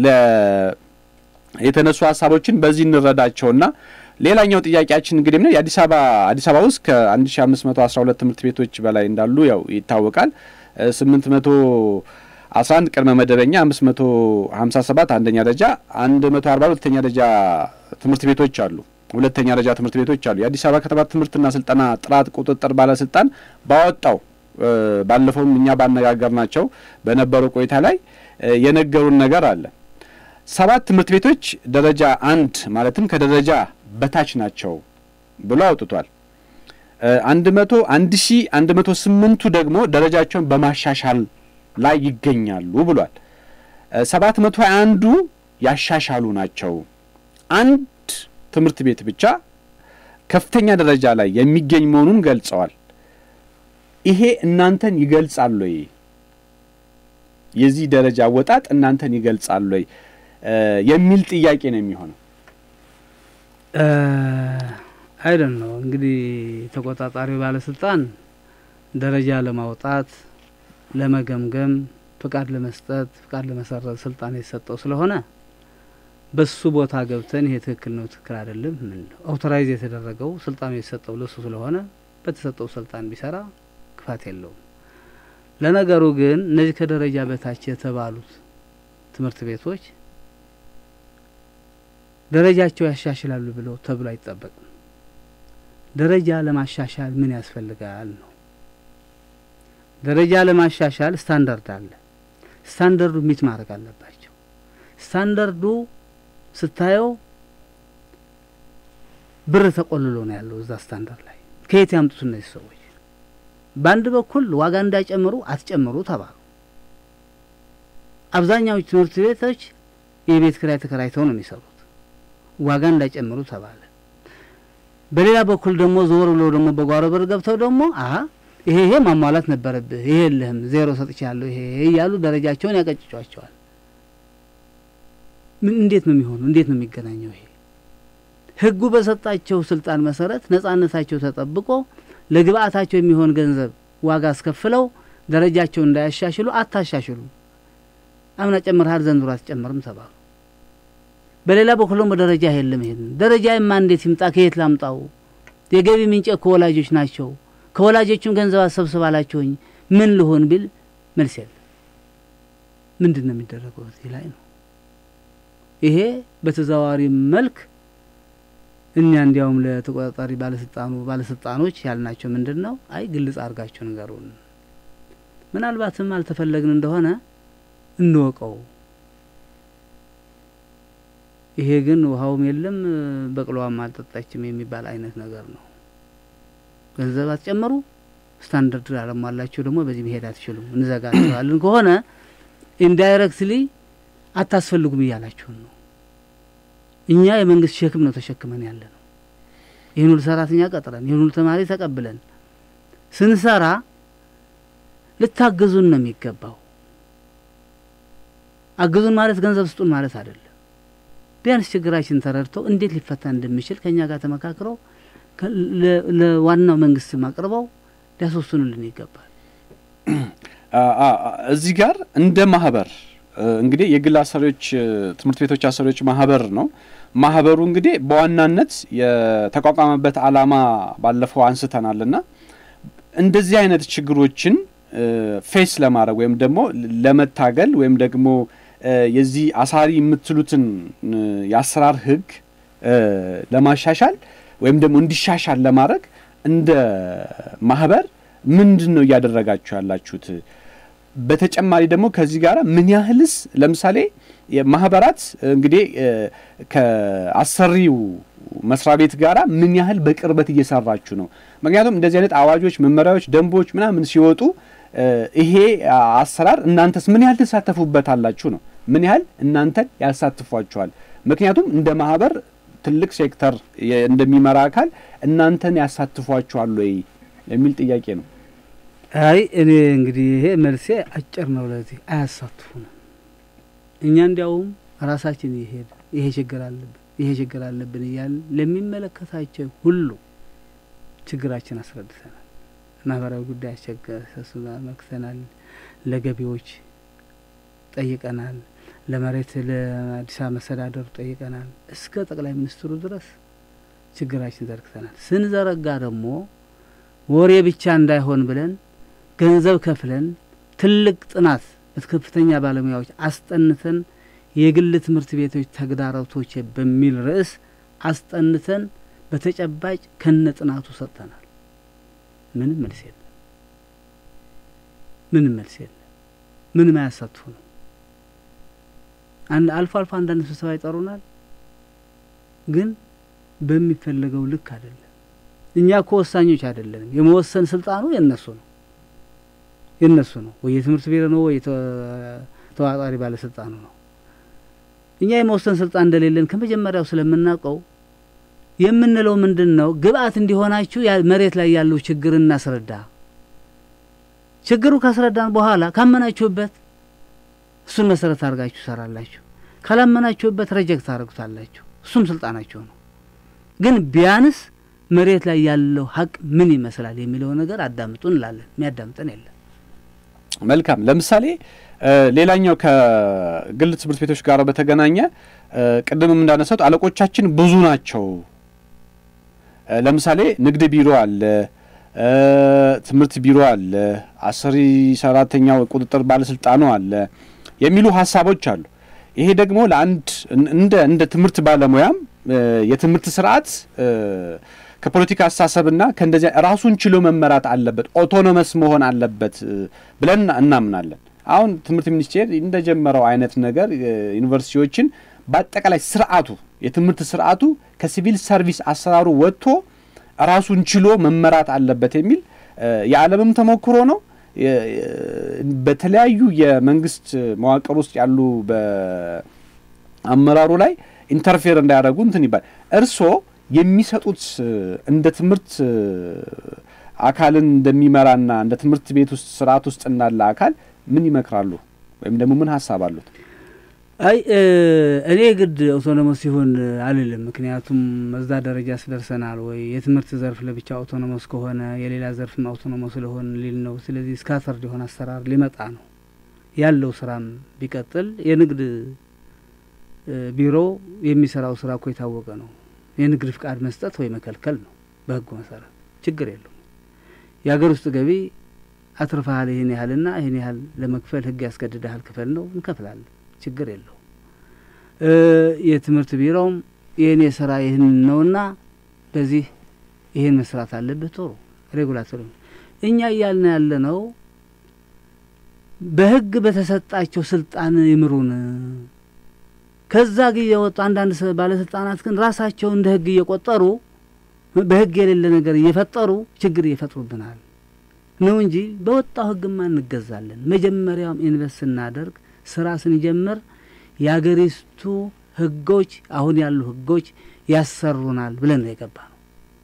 የተነሱ ሀሳቦችን በዚህ እንረዳቸውና ሌላኛው ጥያቄያችን እንግዲህ ነው የአዲስ አበባ አዲስ አበባ ውስጥ ከ1512 ትምህርት ቤቶች በላይ እንዳሉ ያው ይታወቃል። 811 ቅድመ መደበኛ፣ 557 አንደኛ ደረጃ፣ 140 ሁለተኛ ደረጃ ትምህርት ቤቶች አሉ። ሁለተኛ ደረጃ ትምህርት ቤቶች አሉ። የአዲስ አበባ ከተማ ትምህርትና ስልጠና ጥራት ቁጥጥር ባለስልጣን ባወጣው ባለፈውም እኛ ባነጋገር ናቸው በነበረው ቆይታ ላይ የነገሩን ነገር አለ። ሰባት ትምህርት ቤቶች ደረጃ አንድ ማለትም ከደረጃ በታች ናቸው ብሎ አውጥቷል። አንድ መቶ አንድ ሺ አንድ መቶ ስምንቱ ደግሞ ደረጃቸውን በማሻሻል ላይ ይገኛሉ ብሏል። ሰባት መቶ ሀያ አንዱ ያሻሻሉ ናቸው። አንድ ትምህርት ቤት ብቻ ከፍተኛ ደረጃ ላይ የሚገኝ መሆኑን ገልጸዋል። ይሄ እናንተን ይገልጻል ወይ? የዚህ ደረጃ አወጣጥ እናንተን ይገልጻል ወይ የሚል ጥያቄ ነው የሚሆነው። አይደን ነው እንግዲህ ተቆጣጣሪው ባለስልጣን ደረጃ ለማውጣት ለመገምገም፣ ፍቃድ ለመስጠት፣ ፍቃድ ለመሰረዝ ስልጣን የተሰጠው ስለሆነ በሱ ቦታ ገብተን ይሄ ትክክል ነው ትክክል አይደለም ምን አውቶራይዝ የተደረገው ስልጣኑ የተሰጠው ለሱ ስለሆነ በተሰጠው ስልጣን ቢሰራ ክፋት የለውም። ለነገሩ ግን እነዚህ ከደረጃ በታች የተባሉት ትምህርት ቤቶች ደረጃቸው ያሻሽላሉ ብለው ተብሎ አይጠበቅም። ደረጃ ለማሻሻል ምን ያስፈልጋል ነው። ደረጃ ለማሻሻል ስታንዳርድ አለ። ስታንዳርዱ ሚት ማድረግ አለባቸው። ስታንዳርዱ ስታየው ብር ተቆልሎ ነው ያለው እዛ ስታንዳርድ ላይ። ከየት ያምጡት እነዚህ ሰዎች? በአንድ በኩል ዋጋ እንዳይጨምሩ አትጨምሩ ተባሉ። አብዛኛዎቹ ትምህርት ቤቶች የቤት ኪራይ ተከራይተው ነው የሚሰሩት። ዋጋ እንዳይጨምሩ ተባለ። በሌላ በኩል ደግሞ ዞር ብሎ ደግሞ በጓሮ በር ገብተው ደግሞ አሀ ይሄ ይሄ ማሟላት ነበረብህ፣ ይሄ የለህም፣ ዜሮ ሰጥቻለሁ፣ ይሄ ይሄ እያሉ ደረጃቸውን ያቀጭጯቸዋል። ምን እንዴት ነው የሚሆኑ? እንዴት ነው የሚገናኘው? ይሄ ህጉ በሰጣቸው ስልጣን መሰረት ነጻነታቸው ተጠብቆ ለግብአታቸው የሚሆን ገንዘብ ዋጋ አስከፍለው ደረጃቸው እንዳያሻሽሉ አታሻሽሉ፣ አምና ጨምርሃል፣ ዘንድሮ አትጨምርም ተባሉ። በሌላ በኩል ደግሞ ደረጃ የለም። ይሄን ደረጃ የማ እንዴት ይምጣ? ከየት ላምጣው? የገቢ ምንጭ ከወላጆች ናቸው። ከወላጆችም ገንዘብ አሰብስብ አላቸውኝ። ምን ልሆን ቢል መልስ የለም። ምንድን ነው የሚደረገው? እዚህ ላይ ነው። ይሄ በተዘዋዋሪ መልክ እኛ እንዲያውም ለተቆጣጣሪ ባለስልጣኑ ባለስልጣኖች ያልናቸው ምንድን ነው፣ አይ ግልጽ አድርጋችሁ ንገሩን፣ ምናልባትም አልተፈለግን እንደሆነ እንወቀው ይሄ ግን ውሃውም የለም በቅሎዋም አልጠጣችም የሚባል አይነት ነገር ነው። ገንዘብ አትጨምሩ፣ ስታንዳርድ አለሟላችሁ ደግሞ በዚህ መሄድ አትችሉም፣ እንዘጋቸዋለን ከሆነ ኢንዳይሬክትሊ አታስፈልጉም እያላችሁን ነው። እኛ የመንግስት ሸክም ነው ተሸክመን ያለ ነው። ይህን ሁሉ ሰራተኛ ቀጥረን ይህን ሁሉ ተማሪ ተቀብለን ስንሰራ ልታግዙን ነው የሚገባው። አግዙን ማለት ገንዘብ ስጡን ማለት አይደለም። ቢያንስ ችግራችን ተረድተው እንዴት ሊፈታ እንደሚችል ከእኛ ጋር ተመካክረው ለዋናው መንግስት አቅርበው ሊያስወስኑልን ይገባል። እዚህ ጋር እንደ ማህበር እንግዲህ የግል አሰሪዎች ትምህርት ቤቶች አሰሪዎች ማህበር ነው። ማህበሩ እንግዲህ በዋናነት የተቋቋመበት ዓላማ ባለፈው አንስተናል እና እንደዚህ አይነት ችግሮችን ፌስ ለማድረግ ወይም ደግሞ ለመታገል ወይም ደግሞ የዚህ አሳሪ የምትሉትን የአሰራር ህግ ለማሻሻል ወይም ደግሞ እንዲሻሻል ለማድረግ እንደ ማህበር ምንድን ነው እያደረጋችሁ ያላችሁት? በተጨማሪ ደግሞ ከዚህ ጋር ምን ያህልስ ለምሳሌ ማህበራት እንግዲህ ከአሰሪው መስሪያ ቤት ጋራ ምን ያህል በቅርበት እየሰራችሁ ነው? ምክንያቱም እንደዚህ አይነት አዋጆች፣ መመሪያዎች፣ ደንቦች ምናምን ሲወጡ ይሄ አሰራር እናንተስ ምን ያህል ትሳተፉበታላችሁ ነው? ምን ያህል እናንተን ያሳትፏችኋል? ምክንያቱም እንደ ማህበር ትልቅ ሴክተር እንደሚመራ አካል እናንተን ያሳትፏችኋል ወይ የሚል ጥያቄ ነው። አይ እኔ እንግዲህ ይሄ መልሴ አጭር ነው። ለዚህ አያሳትፉንም። እኛ እንዲያውም ራሳችን ይሄድ ይሄ ችግር አለብን ይሄ ችግር አለብን እያልን ለሚመለከታቸው ሁሉ ችግራችን አስረድተናል። ማህበራዊ ጉዳይ አስቸገሰሱና መክተናል። ለገቢዎች ጠይቀናል። ለመሬት ለአዲስ አበባ መስተዳደሩ ጠይቀናል። እስከ ጠቅላይ ሚኒስትሩ ድረስ ችግራችን ዘርግተናል። ስንዘረጋ ደግሞ ወሬ ብቻ እንዳይሆን ብለን ገንዘብ ከፍለን ትልቅ ጥናት በከፍተኛ ባለሙያዎች አስጠንተን የግል ትምህርት ቤቶች ተግዳሮቶች በሚል ርዕስ አስጠንተን በተጨባጭ ከነ ጥናቱ ሰጥተናል። ምንም መልስ የለም። ምንም መልስ የለም። ምንም አያሳትፉ ነው። አንድ አልፎ አልፎ አንዳንድ ስብሰባ ይጠሩናል፣ ግን በሚፈለገው ልክ አይደለም። እኛ እኮ ወሳኞች አይደለንም። የመወሰን ስልጣኑ የነሱ ነው የነሱ ነው ወይ የትምህርት ቢሮ ነው ወይ ተዋጣሪ ባለስልጣኑ ነው። እኛ የመወሰን ስልጣን እንደሌለን ከመጀመሪያው ስለምናውቀው የምንለው ምንድን ነው፣ ግብአት እንዲሆናችሁ መሬት ላይ ያለው ችግር እናስረዳ። ችግሩ ካስረዳን በኋላ ካመናችሁበት እሱን መሰረት አድርጋችሁ ሰራላችሁ። ካላመናችሁበት ረጀክት ታደርጉታላችሁ። እሱም ስልጣናችሁ ነው። ግን ቢያንስ መሬት ላይ ያለው ሀቅ ምን ይመስላል የሚለው ነገር አዳምጡ እንላለን። የሚያዳምጠን የለም። መልካም። ለምሳሌ ሌላኛው ከግል ትምህርት ቤቶች ጋር በተገናኘ ቅድምም እንዳነሳት አለቆቻችን ብዙ ናቸው። ለምሳሌ ንግድ ቢሮ አለ፣ ትምህርት ቢሮ አለ፣ አሰሪ ሰራተኛው ቁጥጥር ባለስልጣኑ አለ የሚሉ ሀሳቦች አሉ። ይሄ ደግሞ ለአንድ እንደ እንደ ትምህርት ባለሙያም የትምህርት ስርዓት ከፖለቲካ አስተሳሰብና ከእንደዚያ ራሱን ችሎ መመራት አለበት፣ ኦቶኖመስ መሆን አለበት ብለን እናምናለን። አሁን ትምህርት ሚኒስቴር እንደጀመረው አይነት ነገር ዩኒቨርሲቲዎችን በአጠቃላይ ስርዓቱ የትምህርት ስርዓቱ ከሲቪል ሰርቪስ አሰራሩ ወጥቶ ራሱን ችሎ መመራት አለበት የሚል የዓለምም ተሞክሮ ነው። በተለያዩ የመንግስት መዋቅር ውስጥ ያሉ በአመራሩ ላይ ኢንተርፌር እንዳያደርጉ እንትን ይባል እርስዎ የሚሰጡት እንደ ትምህርት አካልን እንደሚመራና እንደ ትምህርት ቤት ውስጥ ስርዓት ውስጥ እንዳለ አካል ምን ይመክራሉ? ወይም ደግሞ ምን ሀሳብ አሉት? አይ እኔ ግድ አውቶኖመስ ሲሆን አልልም። ምክንያቱም እዛ ደረጃ ስደርሰናል ወይ የትምህርት ዘርፍ ለብቻ አውቶኖመስ ከሆነ የሌላ ዘርፍም አውቶኖመስ ስለሆን ሊል ነው። ስለዚህ ስካተርድ የሆነ አሰራር ሊመጣ ነው ያለው። ስራም ቢቀጥል የንግድ ቢሮ የሚሰራው ስራ እኮ የታወቀ ነው። የንግድ ፍቃድ መስጠት ወይ መከልከል ነው በህጉ መሰረት፣ ችግር የለውም። የሀገር ውስጥ ገቢ አትርፈሃል ይህን ያህልና ይህን ያህል ለመክፈል ህግ ያስገድድሃል ክፈል ነው፣ እንከፍላለን፣ ችግር የለው። የትምህርት ቢሮውም የእኔ ስራ ይህን ነውና በዚህ ይህን መስራት አለብህ። ጥሩ ሬጉላቶሪ እኛ እያልን ያለ ነው በህግ በተሰጣቸው ስልጣን ይምሩን። ከዛ ጊዜ የወጡ አንዳንድ ባለስልጣናት ግን ራሳቸው እንደ ህግ እየቆጠሩ በህግ የሌለ ነገር እየፈጠሩ ችግር እየፈጥሩብናል ነው እንጂ በወጣው ህግማ እንገዛለን። መጀመሪያውም ኢንቨስት ስናደርግ ስራ ስንጀምር የአገሪቱ ህጎች አሁን ያሉ ህጎች ያሰሩናል ብለን ነው የገባ ነው።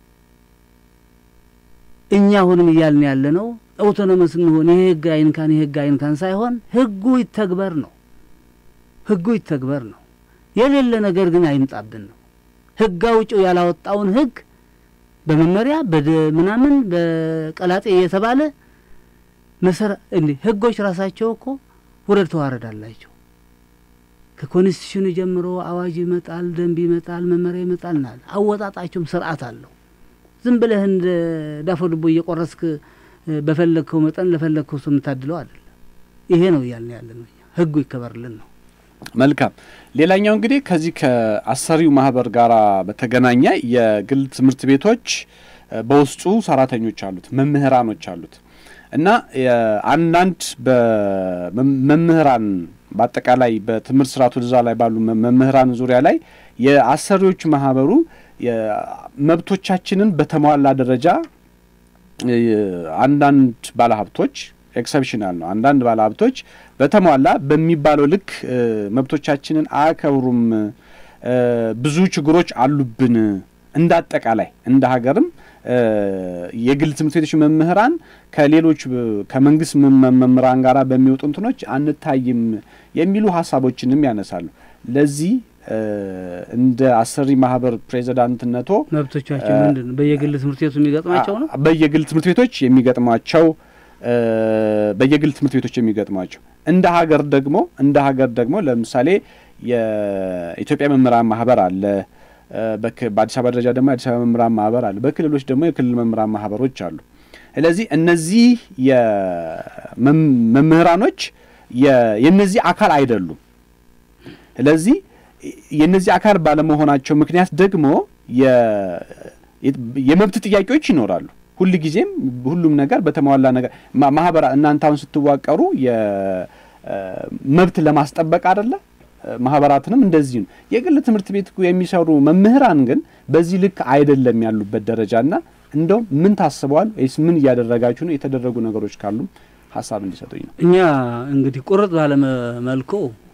እኛ አሁንም እያልን ያለ ነው አውቶኖመስ እንሆን ይሄ ህግ አይንካን ይሄ ህግ አይንካን ሳይሆን ህጉ ይተግበር ነው። ህጉ ይተግበር ነው። የሌለ ነገር ግን አይምጣብን ነው። ህግ አውጪው ያላወጣውን ህግ በመመሪያ በደ ምናምን በቀላጤ እየተባለ መሰረ እንዴ ህጎች ራሳቸው እኮ ውረድ ተዋረድ አላቸው። ከኮንስቲቱሽኑ ጀምሮ አዋጅ ይመጣል፣ ደንብ ይመጣል፣ መመሪያ ይመጣል ናል አወጣጣቸውም ስርዓት አለው። ዝም ብለህ እንደ ዳፎ ድቦ እየቆረስክ በፈለግከው መጠን ለፈለግከው ሰው የምታድለው አይደለም። ይሄ ነው እያልን ያለ ነው። ህጉ ይከበርልን ነው። መልካም። ሌላኛው እንግዲህ ከዚህ ከአሰሪው ማህበር ጋር በተገናኘ የግል ትምህርት ቤቶች በውስጡ ሰራተኞች አሉት፣ መምህራኖች አሉት እና አንዳንድ በመምህራን በአጠቃላይ በትምህርት ስርዓቱ እዛ ላይ ባሉ መምህራን ዙሪያ ላይ የአሰሪዎች ማህበሩ መብቶቻችንን በተሟላ ደረጃ አንዳንድ ባለሀብቶች ኤክሰፕሽናል ነው። አንዳንድ ባለሀብቶች በተሟላ በሚባለው ልክ መብቶቻችንን አያከብሩም፣ ብዙ ችግሮች አሉብን። እንደ አጠቃላይ እንደ ሀገርም የግል ትምህርት ቤቶች መምህራን ከሌሎች ከመንግስት መምህራን ጋር በሚወጡ እንትኖች አንታይም የሚሉ ሀሳቦችንም ያነሳሉ። ለዚህ እንደ አሰሪ ማህበር ፕሬዚዳንትነቶ መብቶቻቸው ምንድን ነው? በየግል ትምህርት ቤቱ የሚገጥማቸው ነው። በየግል ትምህርት ቤቶች የሚገጥሟቸው በየግል ትምህርት ቤቶች የሚገጥሟቸው እንደ ሀገር ደግሞ እንደ ሀገር ደግሞ ለምሳሌ የኢትዮጵያ መምህራን ማህበር አለ። በአዲስ አበባ ደረጃ ደግሞ የአዲስ አበባ መምህራን ማህበር አለ። በክልሎች ደግሞ የክልል መምህራን ማህበሮች አሉ። ስለዚህ እነዚህ መምህራኖች የእነዚህ አካል አይደሉም። ስለዚህ የእነዚህ አካል ባለመሆናቸው ምክንያት ደግሞ የመብት ጥያቄዎች ይኖራሉ። ሁል ጊዜም ሁሉም ነገር በተሟላ ነገር ማህበራ እናንተ አሁን ስትዋቀሩ የመብት ለማስጠበቅ አይደለ? ማህበራትንም እንደዚህ ነው። የግል ትምህርት ቤት የሚሰሩ መምህራን ግን በዚህ ልክ አይደለም ያሉበት ደረጃና እንደው ምን ታስበዋል ወይስ ምን እያደረጋችሁ ነው? የተደረጉ ነገሮች ካሉም ሀሳብ እንዲሰጡኝ ነው። እኛ እንግዲህ ቁርጥ ባለ መልኩ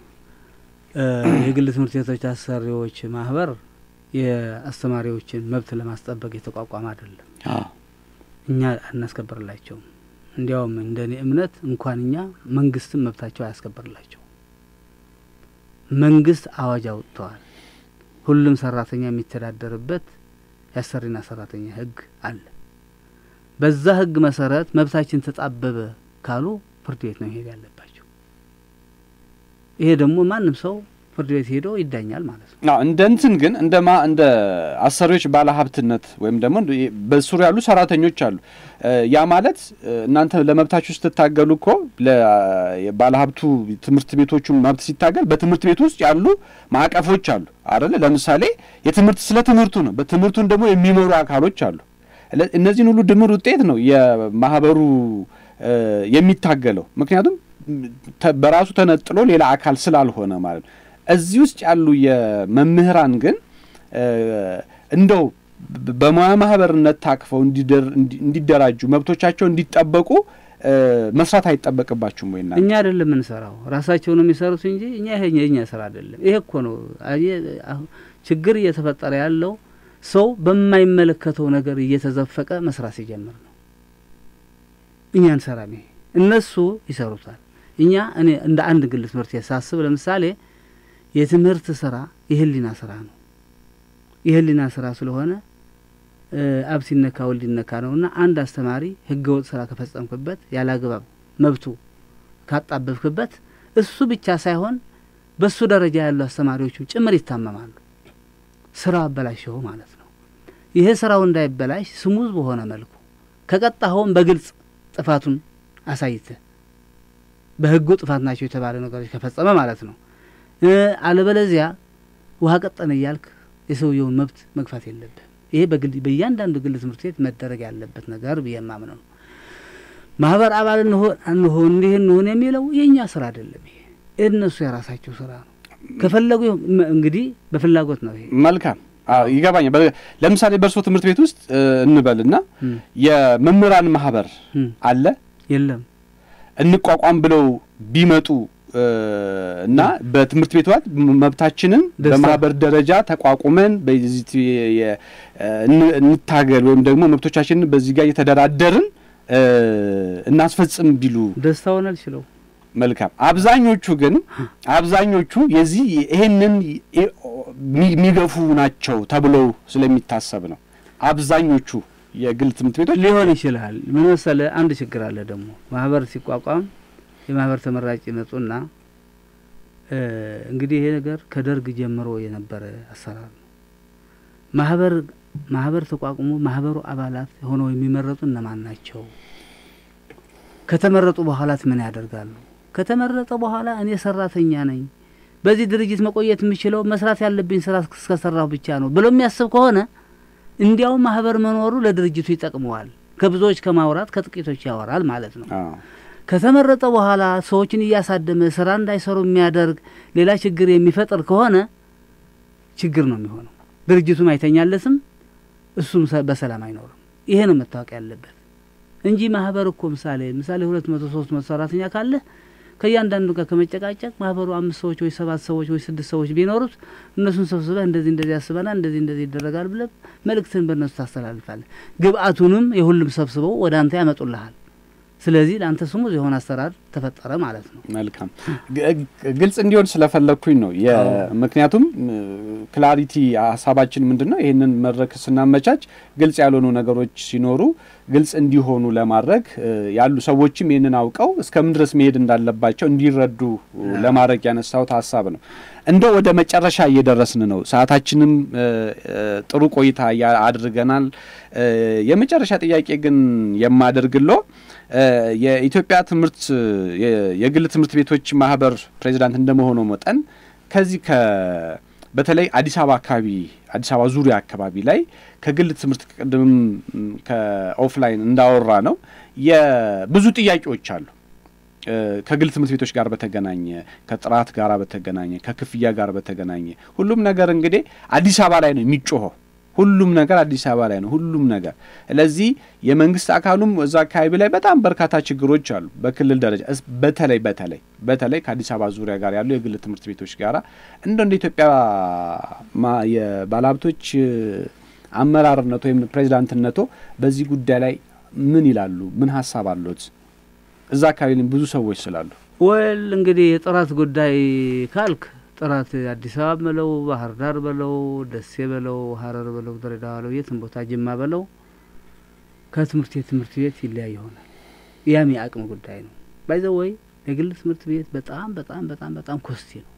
የግል ትምህርት ቤቶች አሰሪዎች ማህበር የአስተማሪዎችን መብት ለማስጠበቅ የተቋቋመ አይደለም። እኛ አናስከብርላቸውም። እንዲያውም እንደ እኔ እምነት እንኳን እኛ መንግስትም መብታቸው አያስከብርላቸው። መንግስት አዋጅ አውጥተዋል። ሁሉም ሰራተኛ የሚተዳደርበት የአሰሪና ሰራተኛ ህግ አለ። በዛ ህግ መሰረት መብታችን ተጣበበ ካሉ ፍርድ ቤት ነው መሄድ ያለባቸው። ይሄ ደግሞ ማንም ሰው ፍርድ ቤት ሄዶ ይዳኛል ማለት ነው። እንደ እንትን ግን እንደ ማ እንደ አሰሪዎች ባለሀብትነት ወይም ደግሞ በስሩ ያሉ ሰራተኞች አሉ። ያ ማለት እናንተ ለመብታችሁ ስትታገሉ እኮ ባለሀብቱ ትምህርት ቤቶቹ መብት ሲታገል በትምህርት ቤት ውስጥ ያሉ ማዕቀፎች አሉ አይደለ? ለምሳሌ የትምህርት ስለ ትምህርቱ ነው። በትምህርቱን ደግሞ የሚመሩ አካሎች አሉ። እነዚህን ሁሉ ድምር ውጤት ነው የማህበሩ የሚታገለው። ምክንያቱም በራሱ ተነጥሎ ሌላ አካል ስላልሆነ ማለት ነው። እዚህ ውስጥ ያሉ የመምህራን ግን እንደው በሙያ ማህበርነት ታቅፈው እንዲደራጁ መብቶቻቸው እንዲጠበቁ መስራት አይጠበቅባችሁም ወይ? እኛ አይደለም የምንሰራው ራሳቸው ነው የሚሰሩት እንጂ እኛ ይሄ የእኛ ስራ አይደለም። ይሄ እኮ ነው ችግር እየተፈጠረ ያለው ሰው በማይመለከተው ነገር እየተዘፈቀ መስራት ሲጀምር ነው። እኛ እንሰራም። ይሄ እነሱ ይሰሩታል። እኛ እኔ እንደ አንድ ግል ትምህርት ሳስብ ለምሳሌ የትምህርት ስራ የህሊና ስራ ነው። የህሊና ስራ ስለሆነ አብ ሲነካ ወልድ ይነካ ነው እና አንድ አስተማሪ ህገ ወጥ ስራ ከፈጸምክበት ያለ አግባብ መብቱ ካጣበብክበት እሱ ብቻ ሳይሆን በሱ ደረጃ ያሉ አስተማሪዎቹም ጭምር ይታመማሉ። ስራው አበላሸው ማለት ነው። ይሄ ስራው እንዳይበላሽ ስሙዝ በሆነ መልኩ ከቀጣኸውም በግልጽ ጥፋቱን አሳይተ በህጉ ጥፋት ናቸው የተባለ ነገሮች ከፈጸመ ማለት ነው። አለበለዚያ ውሃ ቀጠነ እያልክ የሰውየውን መብት መግፋት የለብህ። ይሄ በግል በእያንዳንዱ ግል ትምህርት ቤት መደረግ ያለበት ነገር ብዬ የማምነው ነው። ማህበር አባል እንሆን አንሆን እንዲህ እንሆን የሚለው የእኛ ስራ አይደለም። ይሄ እነሱ የራሳቸው ስራ ነው። ከፈለጉ እንግዲህ በፍላጎት ነው። ይሄ መልካም ይገባኛል። ለምሳሌ በእርሶ ትምህርት ቤት ውስጥ እንበልና የመምህራን ማህበር አለ የለም እንቋቋም ብለው ቢመጡ እና በትምህርት ቤት ዋት መብታችንን በማህበር ደረጃ ተቋቁመን በዚህ እንታገል ወይም ደግሞ መብቶቻችንን በዚህ ጋር እየተደራደርን እናስፈጽም ቢሉ ደስታውን አልችለው። መልካም። አብዛኞቹ ግን አብዛኞቹ የዚህ ይሄንን የሚገፉ ናቸው ተብለው ስለሚታሰብ ነው። አብዛኞቹ የግል ትምህርት ቤቶች ሊሆን ይችላል። ምን መሰለህ፣ አንድ ችግር አለ ደግሞ ማህበር ሲቋቋም የማህበር ተመራጭ ይመጡና እንግዲህ ይሄ ነገር ከደርግ ጀምሮ የነበረ አሰራር ነው። ማህበር ማህበር ተቋቁሞ ማህበሩ አባላት ሆነው የሚመረጡ እነማን ናቸው? ከተመረጡ በኋላት ምን ያደርጋሉ? ከተመረጠ በኋላ እኔ ሰራተኛ ነኝ፣ በዚህ ድርጅት መቆየት የምችለው መስራት ያለብኝ ስራ እስከሰራሁ ብቻ ነው ብሎ የሚያስብ ከሆነ እንዲያውም ማህበር መኖሩ ለድርጅቱ ይጠቅመዋል። ከብዙዎች ከማውራት ከጥቂቶች ያወራል ማለት ነው። ከተመረጠ በኋላ ሰዎችን እያሳደመ ስራ እንዳይሰሩ የሚያደርግ ሌላ ችግር የሚፈጥር ከሆነ ችግር ነው የሚሆነው። ድርጅቱም አይተኛለትም፣ እሱም በሰላም አይኖርም። ይሄ ነው መታወቅ ያለበት እንጂ ማህበር እኮ ምሳሌ ምሳሌ ሁለት መቶ ሶስት መቶ ሰራተኛ ካለ ከእያንዳንዱ ጋር ከመጨቃጨቅ ማህበሩ አምስት ሰዎች ወይ ሰባት ሰዎች ወይ ስድስት ሰዎች ቢኖሩት እነሱን ሰብስበህ እንደዚህ እንደዚህ ያስበናል እንደዚህ እንደዚህ ይደረጋል ብለህ መልእክትን በእነሱ ታስተላልፋለህ። ግብአቱንም የሁሉም ሰብስበው ወደ አንተ ያመጡልሃል። ስለዚህ ለአንተ ስሙ የሆነ አሰራር ተፈጠረ ማለት ነው። መልካም ግልጽ እንዲሆን ስለፈለግኩኝ ነው። ምክንያቱም ክላሪቲ ሀሳባችን ምንድን ነው? ይህንን መድረክ ስናመቻች ግልጽ ያልሆኑ ነገሮች ሲኖሩ ግልጽ እንዲሆኑ ለማድረግ ያሉ ሰዎችም ይህንን አውቀው እስከምን ድረስ መሄድ እንዳለባቸው እንዲረዱ ለማድረግ ያነሳሁት ሀሳብ ነው። እንደ ወደ መጨረሻ እየደረስን ነው። ሰዓታችንም ጥሩ ቆይታ አድርገናል። የመጨረሻ ጥያቄ ግን የማደርግሎ የኢትዮጵያ ትምህርት የግል ትምህርት ቤቶች ማህበር ፕሬዚዳንት እንደመሆኑ መጠን ከዚህ ከ በተለይ አዲስ አበባ አካባቢ አዲስ አበባ ዙሪያ አካባቢ ላይ ከግል ትምህርት ቅድምም ከኦፍላይን እንዳወራ ነው የብዙ ጥያቄዎች አሉ። ከግል ትምህርት ቤቶች ጋር በተገናኘ ከጥራት ጋር በተገናኘ ከክፍያ ጋር በተገናኘ ሁሉም ነገር እንግዲህ አዲስ አበባ ላይ ነው የሚጮኸው። ሁሉም ነገር አዲስ አበባ ላይ ነው። ሁሉም ነገር ስለዚህ የመንግስት አካሉም እዛ አካባቢ ላይ በጣም በርካታ ችግሮች አሉ። በክልል ደረጃ በተለይ በተለይ በተለይ ከአዲስ አበባ ዙሪያ ጋር ያሉ የግል ትምህርት ቤቶች ጋራ እንደ እንደ ኢትዮጵያ የባለሀብቶች አመራርነቶ ወይም ፕሬዚዳንትነቶ በዚህ ጉዳይ ላይ ምን ይላሉ? ምን ሀሳብ አሉት? እዛ አካባቢ ላይ ብዙ ሰዎች ስላሉ ወል እንግዲህ የጥራት ጉዳይ ካልክ ጥራት አዲስ አበባ በለው ባህር ዳር በለው ደሴ በለው ሀረር በለው ድሬዳዋ በለው የትም ቦታ ጅማ በለው ከትምህርት ቤት ትምህርት ቤት ይለያይ ይሆናል። ያም የአቅም ጉዳይ ነው። ባይዘው ወይ የግል ትምህርት ቤት በጣም በጣም በጣም በጣም ኮስቲ ነው።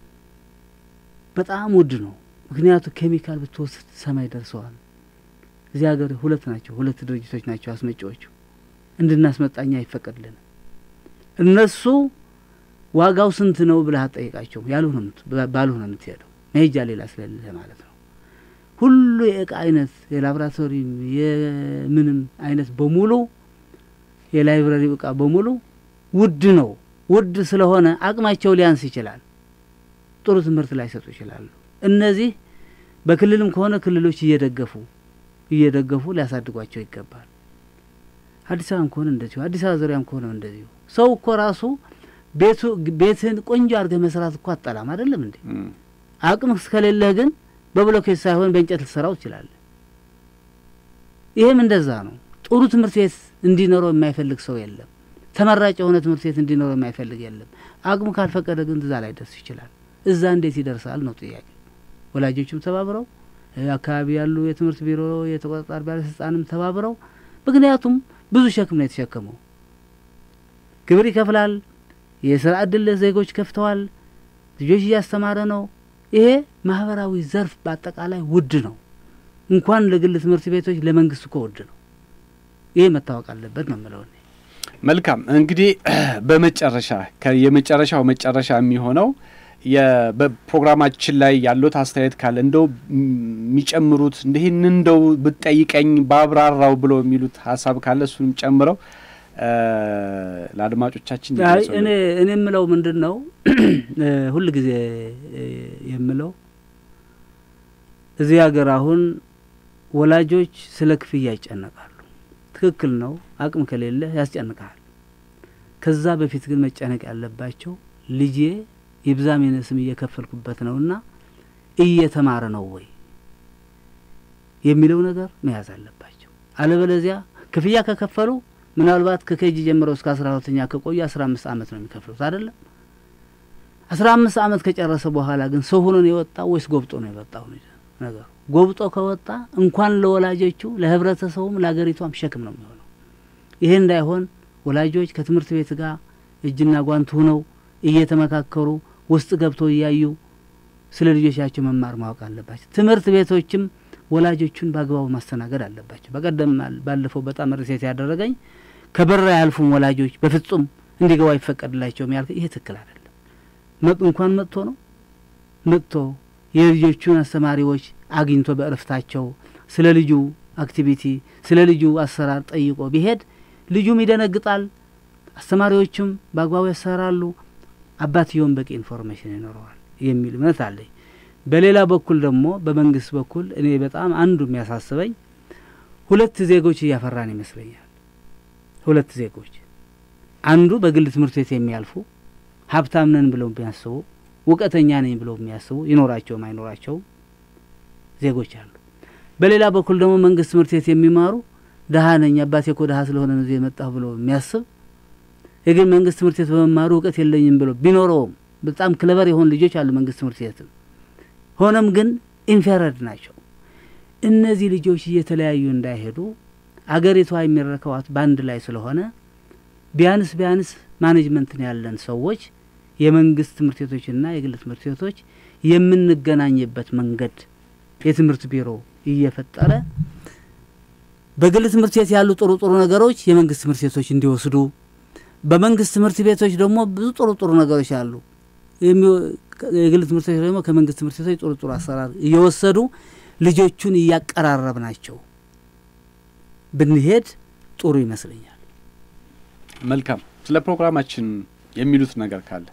በጣም ውድ ነው። ምክንያቱ ኬሚካል ብትወስድ ሰማይ ደርሰዋል። እዚህ ሀገር ሁለት ናቸው፣ ሁለት ድርጅቶች ናቸው አስመጪዎቹ። እንድናስመጣኛ አይፈቀድልንም። እነሱ ዋጋው ስንት ነው ብለህ አትጠይቃቸውም። ያልሆነ ባልሆነ የምትሄደው መሄጃ ሌላ ስለሌለ ማለት ነው። ሁሉ የእቃ አይነት የላቦራቶሪም የምንም አይነት በሙሉ የላይብረሪ እቃ በሙሉ ውድ ነው። ውድ ስለሆነ አቅማቸው ሊያንስ ይችላል። ጥሩ ትምህርት ላይሰጡ ይችላሉ። እነዚህ በክልልም ከሆነ ክልሎች እየደገፉ እየደገፉ ሊያሳድጓቸው ይገባል። አዲስ አበባም ከሆነ እንደዚሁ፣ አዲስ አበባ ዙሪያም ከሆነ እንደዚሁ። ሰው እኮ ራሱ ቤቱ ቤትህን ቆንጆ አድርገህ መስራት እኮ አጠላም አይደለም እንዴ? አቅም እስከሌለህ ግን በብሎኬት ሳይሆን በእንጨት ልትሰራው ትችላለህ። ይህም እንደዛ ነው። ጥሩ ትምህርት ቤት እንዲኖረው የማይፈልግ ሰው የለም። ተመራጭ የሆነ ትምህርት ቤት እንዲኖረው የማይፈልግ የለም። አቅሙ ካልፈቀደ ግን እዛ ላይ ደርስ ይችላል። እዛ እንዴት ይደርሳል ነው ጥያቄ። ወላጆችም ተባብረው አካባቢ ያሉ የትምህርት ቢሮ የተቆጣጣሪ ባለስልጣንም ተባብረው፣ ምክንያቱም ብዙ ሸክም ነው የተሸከመው። ግብር ይከፍላል። የስራ እድል ዜጎች ከፍተዋል። ልጆች እያስተማረ ነው። ይሄ ማህበራዊ ዘርፍ በአጠቃላይ ውድ ነው። እንኳን ለግል ትምህርት ቤቶች ለመንግስት እኮ ውድ ነው። ይሄ መታወቅ አለበት ነው የምለው። መልካም እንግዲህ በመጨረሻ የመጨረሻው መጨረሻ የሚሆነው በፕሮግራማችን ላይ ያሉት አስተያየት ካለ እንደው የሚጨምሩት እንዲህን እንደው ብጠይቀኝ ባብራራው ብሎ የሚሉት ሀሳብ ካለ እሱንም ጨምረው ለአድማጮቻችን እኔ እኔ የምለው ምንድን ነው ሁል ጊዜ የምለው እዚህ ሀገር አሁን ወላጆች ስለ ክፍያ ይጨነቃሉ። ትክክል ነው። አቅም ከሌለ ያስጨንቃል። ከዛ በፊት ግን መጨነቅ ያለባቸው ልጄ ይብዛም ይነስም እየከፈልኩበት ነውና እየተማረ ነው ወይ የሚለው ነገር መያዝ አለባቸው። አለበለዚያ ክፍያ ከከፈሉ ምናልባት ከኬጂ ጀምረው እስከ አስራ ሁለተኛ ከቆዩ አስራ አምስት አመት ነው የሚከፍሉት አይደለም። አስራ አምስት አመት ከጨረሰ በኋላ ግን ሰው ሆኖ ነው የወጣው ወይስ ጎብጦ ነው የወጣው ነገሩ? ጎብጦ ከወጣ እንኳን ለወላጆቹ ለህብረተሰቡም ለሀገሪቷም ሸክም ነው የሚሆነው። ይሄ እንዳይሆን ወላጆች ከትምህርት ቤት ጋር እጅና ጓንት ሁነው እየተመካከሩ ውስጥ ገብተው እያዩ ስለ ልጆቻቸው መማር ማወቅ አለባቸው። ትምህርት ቤቶችም ወላጆቹን በአግባቡ ማስተናገድ አለባቸው። በቀደም ባለፈው በጣም ርሴት ያደረገኝ ከበር አያልፉም ወላጆች በፍጹም እንዲገቡ አይፈቀድላቸውም ያልከ ይሄ ትክክል አይደለም። እንኳን መጥቶ ነው መጥቶ የልጆቹን አስተማሪዎች አግኝቶ በእረፍታቸው ስለ ልጁ አክቲቪቲ ስለ ልጁ አሰራር ጠይቆ ቢሄድ ልጁም ይደነግጣል፣ አስተማሪዎቹም በአግባቡ ያሰራሉ፣ አባትየውን በቂ ኢንፎርሜሽን ይኖረዋል የሚል እምነት አለኝ። በሌላ በኩል ደግሞ በመንግስት በኩል እኔ በጣም አንዱ የሚያሳስበኝ ሁለት ዜጎች እያፈራን ይመስለኛል። ሁለት ዜጎች አንዱ በግል ትምህርት ቤት የሚያልፉ ሀብታም ነን ብለው የሚያስቡ እውቀተኛ ነኝ ብለው የሚያስቡ ይኖራቸውም አይኖራቸውም ዜጎች አሉ። በሌላ በኩል ደግሞ መንግስት ትምህርት ቤት የሚማሩ ድሀ ነኝ አባቴ እኮ ድሀ ስለሆነ ነው እዚህ የመጣሁ ብሎ የሚያስብ የግን መንግስት ትምህርት ቤት በመማሩ እውቀት የለኝም ብሎ ቢኖረውም በጣም ክለበር የሆኑ ልጆች አሉ መንግስት ትምህርት ቤትም ሆነም ግን ኢንፌረድ ናቸው። እነዚህ ልጆች እየተለያዩ እንዳይሄዱ አገሪቷ የሚረከዋት በአንድ ላይ ስለሆነ ቢያንስ ቢያንስ ማኔጅመንትን ያለን ሰዎች የመንግስት ትምህርት ቤቶችና የግል ትምህርት ቤቶች የምንገናኝበት መንገድ የትምህርት ቢሮ እየፈጠረ በግል ትምህርት ቤት ያሉ ጥሩ ጥሩ ነገሮች የመንግስት ትምህርት ቤቶች እንዲወስዱ፣ በመንግስት ትምህርት ቤቶች ደግሞ ብዙ ጥሩ ጥሩ ነገሮች አሉ። የግል ትምህርት ቤቶች ደግሞ ከመንግስት ትምህርት ቤቶች ጥሩ ጥሩ አሰራር እየወሰዱ ልጆቹን እያቀራረብ ናቸው ብንሄድ ጥሩ ይመስለኛል። መልካም። ስለ ፕሮግራማችን የሚሉት ነገር ካለ?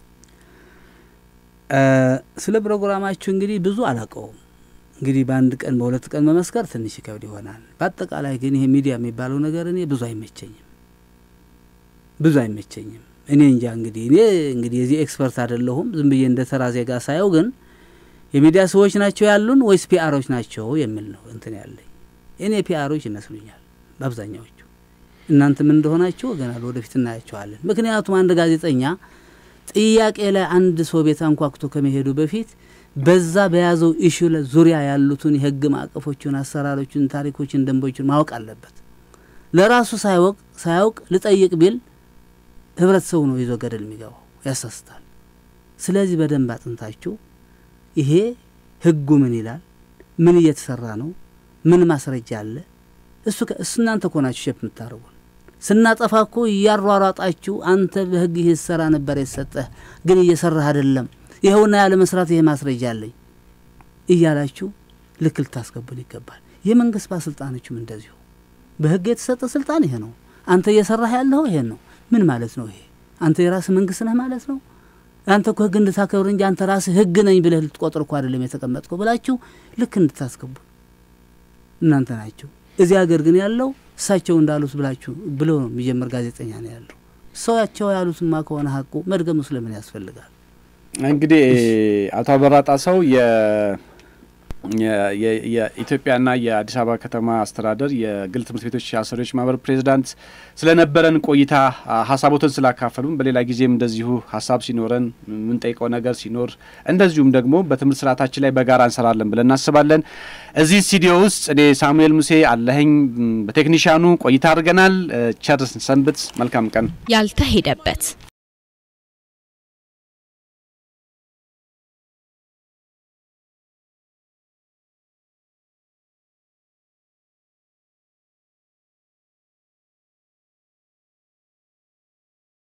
ስለ ፕሮግራማችሁ እንግዲህ ብዙ አላውቀውም። እንግዲህ በአንድ ቀን በሁለት ቀን መመስከር ትንሽ ይከብድ ይሆናል። በአጠቃላይ ግን ይሄ ሚዲያ የሚባለው ነገር እኔ ብዙ አይመቸኝም፣ ብዙ አይመቸኝም። እኔ እንጃ እንግዲህ እኔ እንግዲህ የዚህ ኤክስፐርት አይደለሁም። ዝም ብዬ እንደ ተራ ዜጋ ሳየው ግን የሚዲያ ሰዎች ናቸው ያሉን ወይስ ፒአሮች ናቸው የሚል ነው እንትን ያለኝ። እኔ ፒአሮች ይመስሉኛል በአብዛኛዎቹ። እናንተ ምን እንደሆናችሁ ወገናል ወደፊት እናያቸዋለን። ምክንያቱም አንድ ጋዜጠኛ ጥያቄ ላይ አንድ ሰው ቤት አንኳኩቶ ከመሄዱ በፊት በዛ በያዘው ኢሹ ዙሪያ ያሉትን የህግ ማዕቀፎችን፣ አሰራሮችን፣ ታሪኮችን፣ ደንቦችን ማወቅ አለበት። ለራሱ ሳያውቅ ሳያውቅ ልጠይቅ ቢል ህብረተሰቡ ነው ይዞ ገደል የሚገባው፣ ያሳስታል። ስለዚህ በደንብ አጥንታችሁ ይሄ ህጉ ምን ይላል፣ ምን እየተሰራ ነው፣ ምን ማስረጃ አለ፣ እሱ እሱ እናንተ እኮ ናችሁ ሸፕ የምታደርጉን። ስናጠፋ እኮ እያሯሯጣችሁ አንተ በህግ ይህ ሰራ ነበር የተሰጠህ ግን እየሰራህ አይደለም ይኸውና ያለ መስራት ይሄ ማስረጃ አለኝ እያላችሁ ልክ ልታስገቡን ይገባል። የመንግስት ባለስልጣኖችም እንደዚሁ በህግ የተሰጠ ስልጣን ይሄ ነው። አንተ እየሰራህ ያለኸው ይሄን ነው። ምን ማለት ነው ይሄ? አንተ የራስህ መንግስት ነህ ማለት ነው። አንተ እኮ ህግ እንድታከብር እንጂ አንተ ራስህ ህግ ነኝ ብለህ ልትቆጥር እኮ አይደለም የተቀመጥከው ብላችሁ ልክ እንድታስገቡ እናንተ ናችሁ። እዚህ ሀገር ግን ያለው እሳቸው እንዳሉት ብላችሁ ብሎ ነው የሚጀምር ጋዜጠኛ ነው ያለው። ሰዋቸው ያሉትማ ከሆነ ሀቁ መድገሙ ስለምን ያስፈልጋል? እንግዲህ አቶ አበራ ጣሰው የኢትዮጵያና የአዲስ አበባ ከተማ አስተዳደር የግል ትምህርት ቤቶች አሰሪዎች ማህበር ፕሬዚዳንት ስለነበረን ቆይታ ሀሳቦትን ስላካፈሉን፣ በሌላ ጊዜም እንደዚሁ ሀሳብ ሲኖረን የምንጠይቀው ነገር ሲኖር እንደዚሁም ደግሞ በትምህርት ስርዓታችን ላይ በጋራ እንሰራለን ብለን እናስባለን። እዚህ ስቱዲዮ ውስጥ እኔ ሳሙኤል ሙሴ አለኸኝ በቴክኒሻኑ ቆይታ አድርገናል። ቸር ሰንብት። መልካም ቀን። ያልተሄደበት